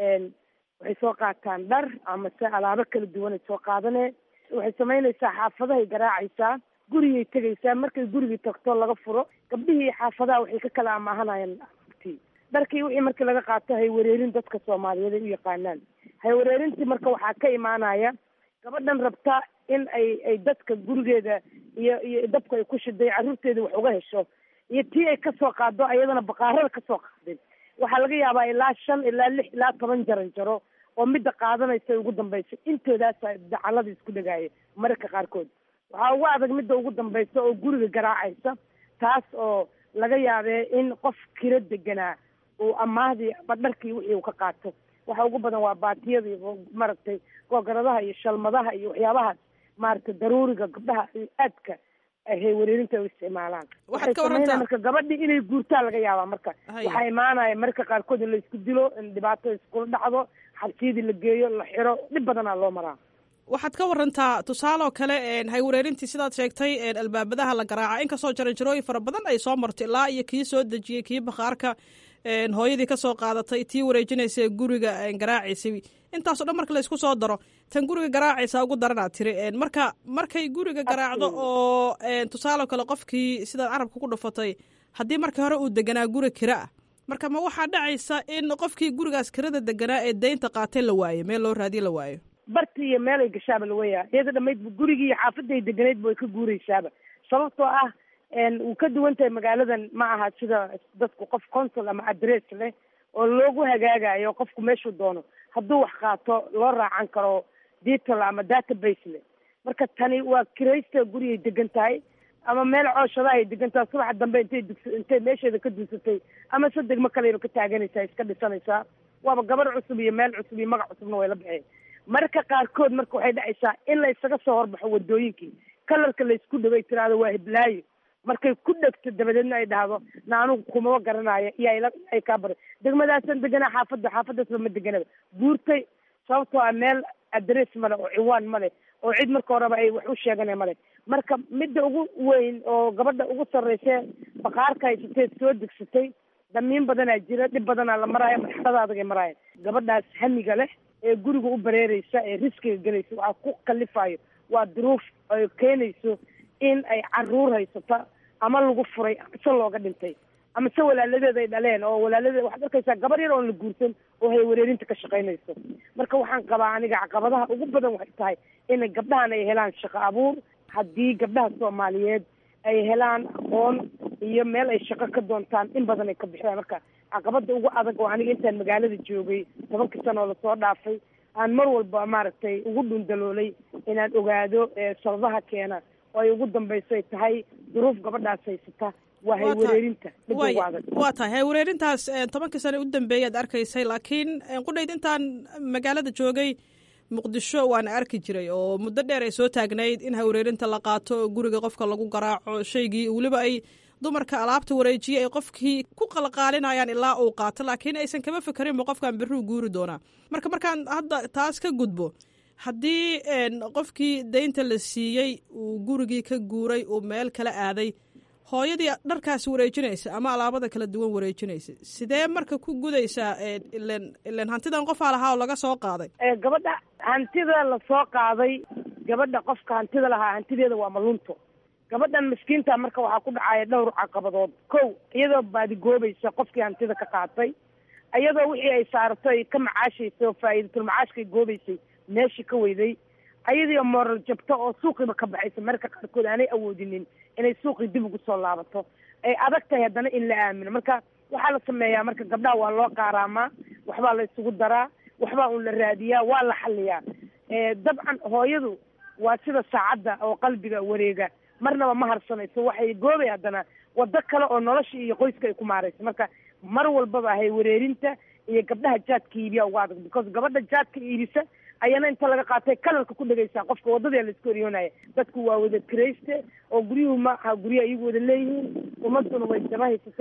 waxay soo qaataan dhar ama se alaabo kala duwan ay soo qaadanee waxay samaynaysaa xaafadahay garaacaysaa gurigay tegaysaa markay gurigii tagto laga furo gabdhihii xaafadaha waxay ka kala amaahanayaan ti dharkii wixii markii laga qaato haywareerin dadka soomaaliyeed ay u yaqaanaan haywareerintii marka waxaa ka imaanaya gabadhan rabta in ay ay dadka gurigeeda iyo iyo dabka ay ku shiday carruurteeda wax uga hesho iyo tii ay kasoo qaado ayadana baqaarada kasoo qaadeen waxaa laga yaabaa ilaa shan ilaa lix ilaa toban jaran jaro oo midda qaadanaysa ugu dambaysa intoodaasa dacalada isku dhagaaya mararka qaarkood waxaa ugu adag midda ugu dambaysa oo guriga garaacaysa taas oo laga yaabee in qof kiro deganaa uu amaahdii ama dharkii wixii uu ka qaato waxa ugu badan waa baatiyada iyo maaragtay googaradaha iyo shalmadaha iyo waxyaabahaas maaragtay daruuriga gabdhaha aadka hay wareerinta u isticmaalaan waxay sameynaya marka gabadhii inay guurtaa laga yaabaa marka waxaa imaanaya mararka qaarkood in la isku dilo in dhibaato iskula dhacdo xabsiyadii la geeyo la xiro dhib badanaa loo maraa waxaad ka warantaa tusaale oo kale haywareerintii sidaad sheegtay albaabadaha la garaaca inkastoo jaranjarooyin fara badan ay soo marto ilaa iyo kii soo dejiyey kii bakhaarka hooyadii kasoo qaadatay tii wareejinaysa guriga garaacaysay intaasoo dhan marka laysku soo daro tan guriga garaacaysa ugu daranaad tiri marka markay guriga garaacdo oo tusaale kale qofkii sidaad carabka ku dhufatay haddii markii hore uu deganaa guri kira ah marka ma waxaa dhacaysa in qofkii gurigaas kirada deganaa ee deynta qaatay la waayo meel loo raadiye la waayo barti iyo meel ay gashaaba la weeyaa iyada dhamaydba gurigii iyo xaafadday deganaydba way ka guuraysaaba sababtoo ah wuu ka duwan tahay magaaladan ma aha sida dadku qof consul ama adress leh oo loogu hagaagayo qofku meeshuu doono hadduu wax qaato loo raacan karo digital ama database leh marka tani waa kiraysta gurigay degan tahay ama meel cooshadaha ay degan tahay subaxa dambe intay dugsa intay meesheeda ka duusatay ama sadegma kaleyba ka taaganaysaa iska dhisanaysaa waaba gabar cusub iyo meel cusub iyo magac cusubna way la baxeen marka qaarkood marka waxay dhacaysaa in la isaga soo horbaxo wadooyinkii kalarka la isku dhaway tiraahdo waa hiblaayo markay ku dhegto dabadeedna ay dhahdo na anugu kumaba garanaayo iyo ayla ay kaa baray degmadaasan deganaa xaafadda xaafaddaasba ma deganaba guurtay sababtoo ah meel adress male oo ciwaan male oo cid marka horeba ay wax u sheegana male marka midda ugu weyn oo gabadha ugu sarreyse baqaarka haysatee soo degsatay damiin badanaa jira dhib badanaa la maraayo marxalada adagay maraayan gabadhaas hamiga leh ee guriga u bareereysa ee riskiga gelaysa waxaa ku kalifayo waa duruuf ay keenayso in ay caruur haysata ama lagu furay ama se looga dhintay ama se walaaladeed ay dhaleen oo walaaladeed waxaad arkaysaa gabar yar oon la guursan oo hay wareerinta ka shaqaynayso marka waxaan qabaa aniga caqabadaha ugu badan waxay tahay inay gabdhahan ay helaan shaqo abuur haddii gabdhaha soomaaliyeed ay helaan aqoon iyo meel ay shaqo ka doontaan in badan ay ka bixiyaan marka caqabada ugu adag oo aniga intaan magaalada joogay tobankii sano oo lasoo dhaafay aan mar walba maaragtay ugu dhundaloolay inaan ogaado sababaha keena oo ay ugu dambayso ay tahay duruuf gabadhaas haysata waa haywareerinta midda ugu adag waa tahay haywareerintaas tobankii sane u dambeeyay aad arkaysay laakiin qudhayd intaan magaalada joogay muqdisho waana arki jiray oo muddo dheer ay soo taagnayd in haywareerinta la qaato guriga qofka lagu garaaco shaygii weliba ay dumarka alaabta wareejiye ay qofkii ku qalqaalinayaan ilaa uu qaato laakiin aysan kama fekerinba qofkan berruu guuri doonaa marka markaan hadda taas ka gudbo haddii qofkii daynta la siiyey uu gurigii ka guuray uu meel kala aaday hooyadii dharkaasi wareejinaysa ama alaabada kala duwan wareejinaysa sidee marka ku gudaysaa ilen ilen hantidan qofaa lahaa oo laga soo qaaday gabadha hantida lasoo qaaday gabadha qofka hantida lahaa hantideeda waa malunto gabadhan miskiinta marka waxaa ku dhacaya dhowr caqabadood kow iyadoo baadigoobaysa qofkii hantida ka qaatay iyadoo wixii ay saarto ay ka macaashaysa oo faa'iidatul macaashkay goobaysay meeshii ka weyday ayadiioo mooral jabto oo suuqiiba ka baxaysa marka qaarkood aanay awoodinin inay suuqii dib ugu soo laabato ay adag tahay haddana in la aamino marka waxaa la sameeyaa marka gabdhaha waa loo qaaraamaa waxbaa la isugu daraa waxbaa un la raadiyaa waa la xaliyaa dabcan hooyadu waa sida saacadda oo qalbiga wareega marnaba ma harsanayso waxay goobay haddana wado kale oo nolosha iyo qoyska ay ku maarayso marka mar walbaba hay wareerinta iyo gabdhaha jaadka iibiya uga adag because gabadha jaadka iibisa ayana inta laga qaatay kalarka ku dhegaysaa qofka wadadii laisku eryoonaya dadku waa wada kirayste oo guryuhu ma aha guryaha iyagu wada leeyihiin ummaduna way daba haysataa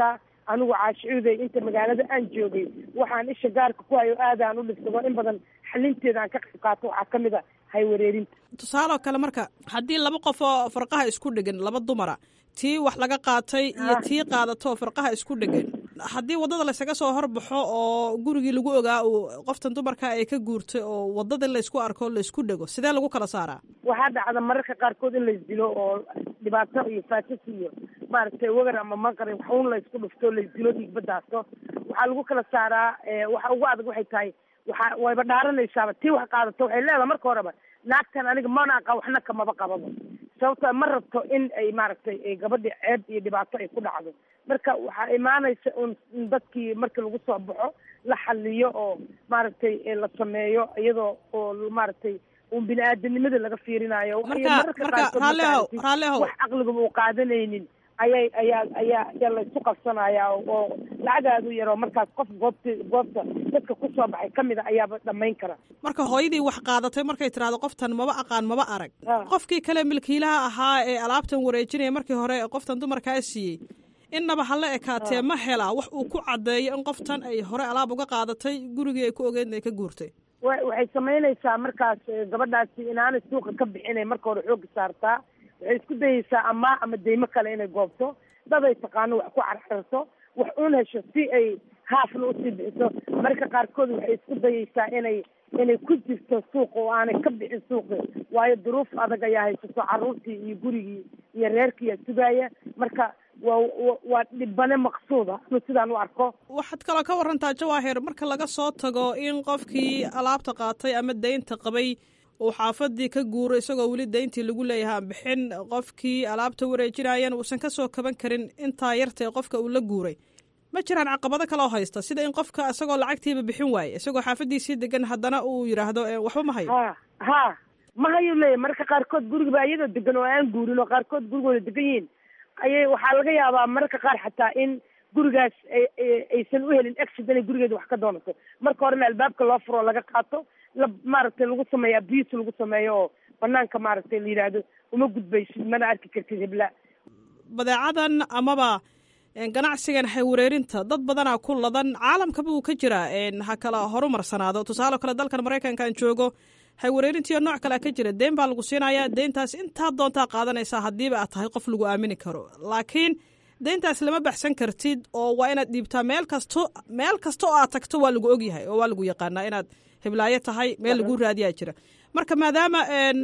anigu caashicuuday inta magaalada aan joogay waxaan isha gaarka ku hayo aadaan u dhibsado in badan xalinteeda aan ka qayb qaato waxaa ka mid a haywareerinta tusaale oo kale marka haddii laba qof oo farqaha isku dhegan laba dumara tii wax laga qaatay iyo tii qaadato farqaha isku dhegan haddii waddada laysaga soo horbaxo oo gurigii lagu ogaa uu qoftan dumarka ay ka guurtay oo waddadii laysku arko laysku dhego sidee lagu kala saaraa waxaa dhacda mararka qaarkood in laysdilo oo dhibaato iyo faasas iyo maaragtay wagar ama maqari waxun laysku dhufto laysdilo dhiigbadaasto waxaa lagu kala saaraa waxa ugu adag waxay tahay waxa wayba dhaaranaysaaba tii wax qaadato waxay leedahay marka horeba naagtan aniga mana aqaan waxna kamaba qababa sababto ma rabto in ay maaragtay gabadhi ceeb iyo dhibaato ay ku dhacdo marka waxaa imaanaysa un dadkii marka lagu soo baxo la xaliyo oo maaragtay la sameeyo iyadoo oo maaragtay un bini aadanimada laga fiirinayo mararka qaarkood wax caqligaba uu qaadanaynin ayay ayaa ayaa ayaa laysu qabsanaya oo lacag aada u yaroo markaas qof goobta goobta dadka kusoo baxay kamid a ayaaba dhamayn kara marka hooyadii wax qaadatay markay tidhahdo qoftan maba aqaan maba arag qofkii kale milkiilaha ahaa ee alaabtan wareejinaya markii hore qoftan dumarkaa siiyey innaba hala ekaatee ma helaa wax uu ku caddeeyo in qoftan ay hore alaab uga qaadatay gurigii ay ku ogeed ay ka guurtay wa waxay samaynaysaa markaas gabadhaasi inaanay suuqa ka bixinay marka hore xooga saartaa waxay isku dayeysaa ama ama deymo kale inay goobto daday taqaano wax ku carcarto wax uun hesho si ay haafna usii bixiso marka qaarkood waxay isku dayeysaa inay inay ku jirto suuqa oo aanay ka bixin suuqi waayo duruuf adag ayaa haysato carruurtii iyo gurigii iyo reerkiiyaa sugaaya marka waa waa dhibane maqsuuda inu sidaan u arko waxaad kaloo ka warantaa jawaahir marka laga soo tago in qofkii alaabta qaatay ama deynta qabay uu xaafadii ka guuro isagoo weli deyntii lagu leeyahay aan bixin qofkii alaabta wareejinayana uusan kasoo kaban karin intaa yartae qofka uu la guuray ma jiraan caqabado kaloo haysta sida in qofka isagoo lacagtiiba bixin waaye isagoo xaafadiisii degan haddana uu yidhaahdo waxba ma hayo ha ha ma hayo leeya marka qaarkood gurigiba iyadoo degan oo aan guurin oo qaarkood gurigooda degan yihiin ayay waxaa laga yaabaa mararka qaar xataa in gurigaas aysan u helin exit inay gurigeeda wax ka doonato marka horena albaabka loo furo laga qaato la maaragtay lagu sameeyo abuse lagu sameeyo oo banaanka maaragtay la yidhaahdo uma gudbaysid mana arki kartid hebla badeecadan amaba ganacsigan haywareerinta dad badanaa ku ladan caalamkaba uu ka jiraa ha kala horumarsanaado tusaale kale dalkan maraykankaan joogo haywareerintiyo nooc kalea ka jira deen baa lagu siinayaa deyntaas intaa doontaa qaadanaysaa haddiiba aad tahay qof lagu aamini karo laakiin deyntaas lama baxsan kartid oo waa inaad dhiibtaa meel kasto meel kasta oo aad tagto waa lagu ogyahay oo waa lagu yaqaanaa inaad hiblaayo tahay meel lagu raadiyaa jira marka maadaama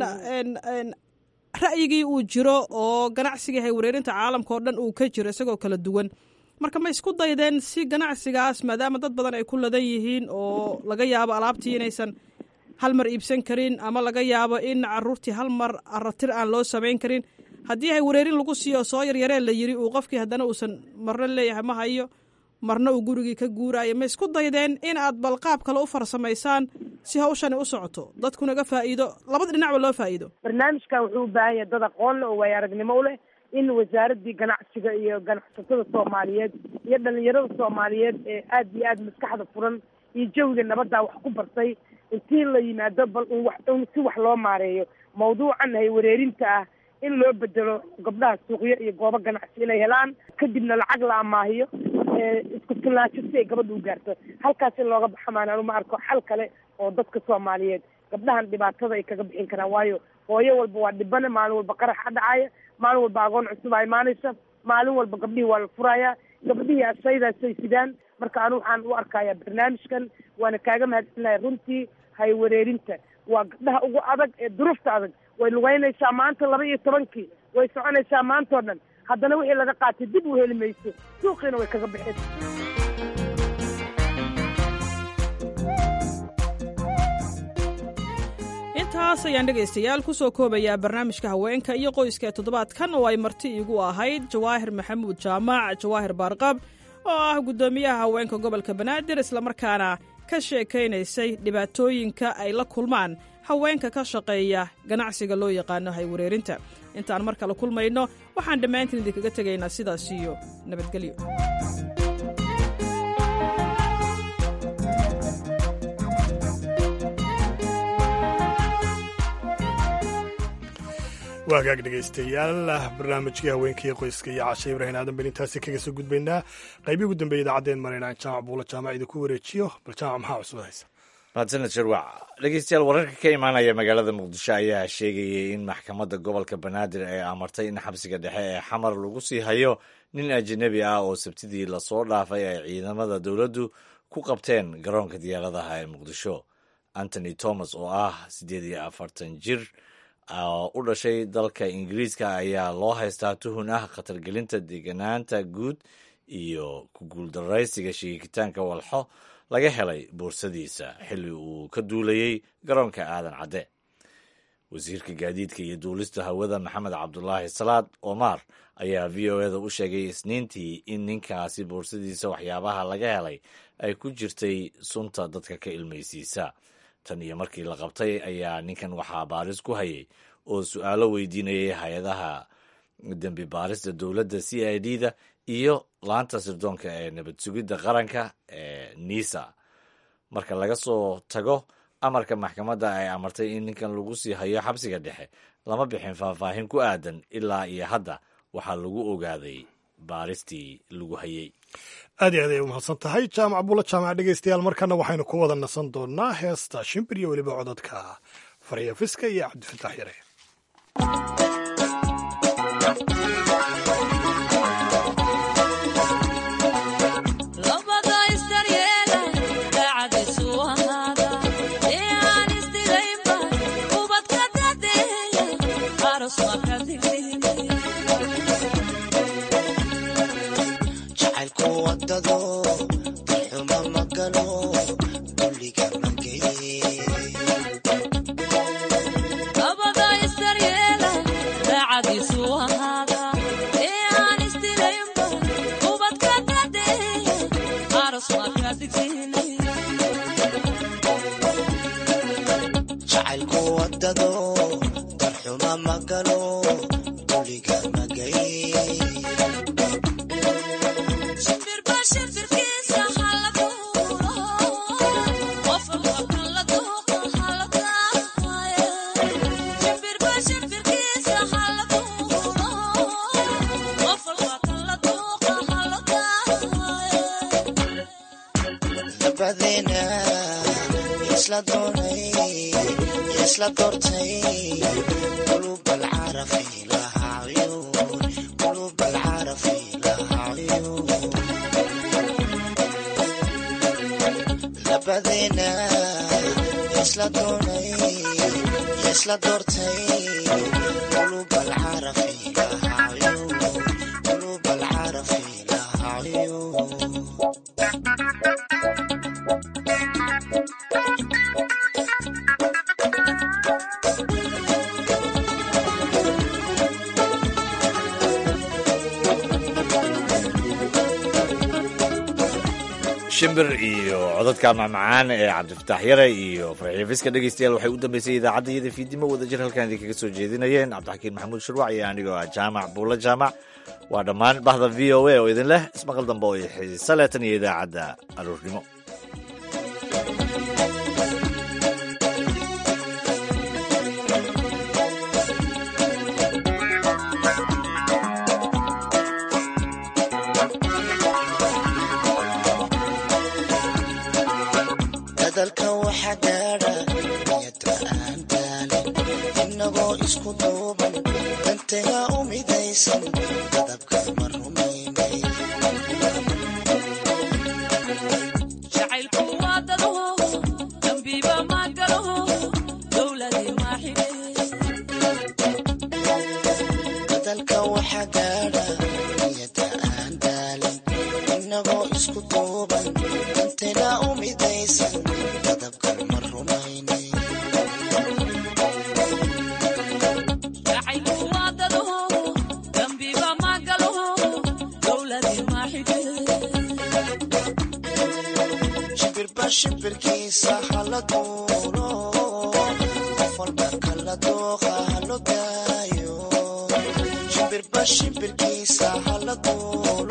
ra'yigii uu jiro oo ganacsigii haywareerinta caalamka oo dhan uu ka jiro isagoo kala duwan marka ma isku daydeen si ganacsigaas maadaama dad badan ay ku ladan yihiin oo laga yaabo alaabtii inaysan hal mar iibsan karin ama laga yaabo in caruurtii hal mar aratir aan loo samayn karin haddii haywareerin lagu siiyo soo yaryaree la yiri uu qofkii haddana uusan marna leeyahay ma hayo marna uu gurigii ka guuraayo ma isku daydeen in aad bal qaab kale u farsamaysaan si hawshani u socoto dadkunaga faa'iido labada dhinacba loo faa'iido barnaamijkan wuxuu u baahan yahay dad aqoon leh oo waayo aragnimo u leh in wasaaradii ganacsiga iyo ganacsatada soomaaliyeed iyo dhalinyarada soomaaliyeed ee aad iyo aad maskaxda furan iyo jawiga nabaddaa wax ku bartay intii la yimaado bal un wax un si wax loo maareeyo mawduucan haywareerinta ah in loo bedelo gabdhaha suuqyo iyo goobo ganacsi inay helaan kadibna lacag la amaahiyo isku filnaansho si ay gabadha u gaarto halkaas in looga baxa maanaan uma arko xal kale oo dadka soomaaliyeed gabdhahan dhibaatada ay kaga bixin karaan waayo hooyo walba waa dhibane maalin walba qaraxa dhacaya maalin walba agoon cusub a imaanaysa maalin walba gabdhihii waa la furayaa gabdhihii asaydaasay sidaan marka anu waxaan u arkayaa barnaamijkan waana kaaga mahadsanlahay runtii haywareerinta waa gabdhaha ugu adag ee duruufta adag way lugeynaysaa maanta laba iyo tobankii way soconaysaa maanta oo dhan haddana wixii laga qaatay dib u heli mayso suuqiina way kaga bixin intaas ayaan dhegaystayaal ku soo koobayaa barnaamijka haweenka iyo qoyska ee toddobaadkan oo ay marti iigu ahayd jawaahir maxamuud jaamac jawaahir baarqab oo ah guddoomiyaha haweenka gobolka banaadir islamarkaana ka sheekaynaysay dhibaatooyinka ay la kulmaan haweenka ka shaqeeya ganacsiga loo yaqaano haywareerinta intaan mar kale kulmayno waxaan dhammaantiin idinkaga tegaynaa sidaas iyo nabadgelyo waa hagaag dhegaystayaal barnaamijkii haweenkii qoyska iyo casha ibrahin aadan bel intaasi kaga soo gudbaynaa qaybii ugu dambeeya idaacadeen marayna jaamac buula jaamac idinku wareejiyo bal jaamac maxaa cusub haysa mahadsaned sharwac dhegeystayaal wararka ka imaanaya magaalada muqdisho ayaa sheegayay in maxkamadda gobolka banaadir ay amartay in xabsiga dhexe ee xamar lagu sii hayo nin ajanabi ah oo sabtidii lasoo dhaafay ay ciidamada dowladdu ku qabteen garoonka diyaaradaha ee muqdisho antony thomas oo ah siddeed iyo afartan jir u dhashay dalka ingiriiska ayaa loo haystaa tuhun ah khatargelinta deeganaanta guud iyo ku guuldaraysiga sheegitaanka walxo laga helay boorsadiisa xilli uu ka duulayey garoonka aadan cadde wasiirka gaadiidka iyo duulista hawada maxamed cabdulaahi salaad omar ayaa v o eda u sheegay isniintii in ninkaasi boorsadiisa waxyaabaha laga helay ay ku jirtay sunta dadka ka ilmaysiisa tan iyo markii la qabtay ayaa ninkan waxaa baaris ku hayay oo su-aalo weydiinayay hay-adaha dembi baarista dowladda c i d da iyo laanta sirdoonka ee nabad sugidda qaranka ee nisa marka laga soo tago amarka maxkamadda ay amartay in ninkan lagu sii hayo xabsiga dhexe lama bixin faahfaahin ku aadan ilaa iyo hadda waxaa lagu ogaaday baaristii lagu hayey aad iyo aad ay u mahadsan tahay jaamac bulla jaamac dhegaystayaal markana waxaynu ku wada nasan doonnaa heesta shimbir iyo weliba cododka farya fiska iyo cabdifataax yare shimbir iyo codadka macmacaan ee cabdifataax yare iyo farxiyo fiska dhegeystayaal waxay u dambeysay idaacaddayada fiidnimo wadajir halkan idinkaga soo jeedinayeen cabdixakiin maxamuud shurwac iyo anigoo ah jaamac buulla jaamac waa dhammaan bahda v o a oo idin leh ismaqal dambe oo xiisa leh tan iyo idaacadda aroornimo shibirkiisa hala duulo qof walba kala dooqa halo daayo shimbirba shimbirkiisa hala duulo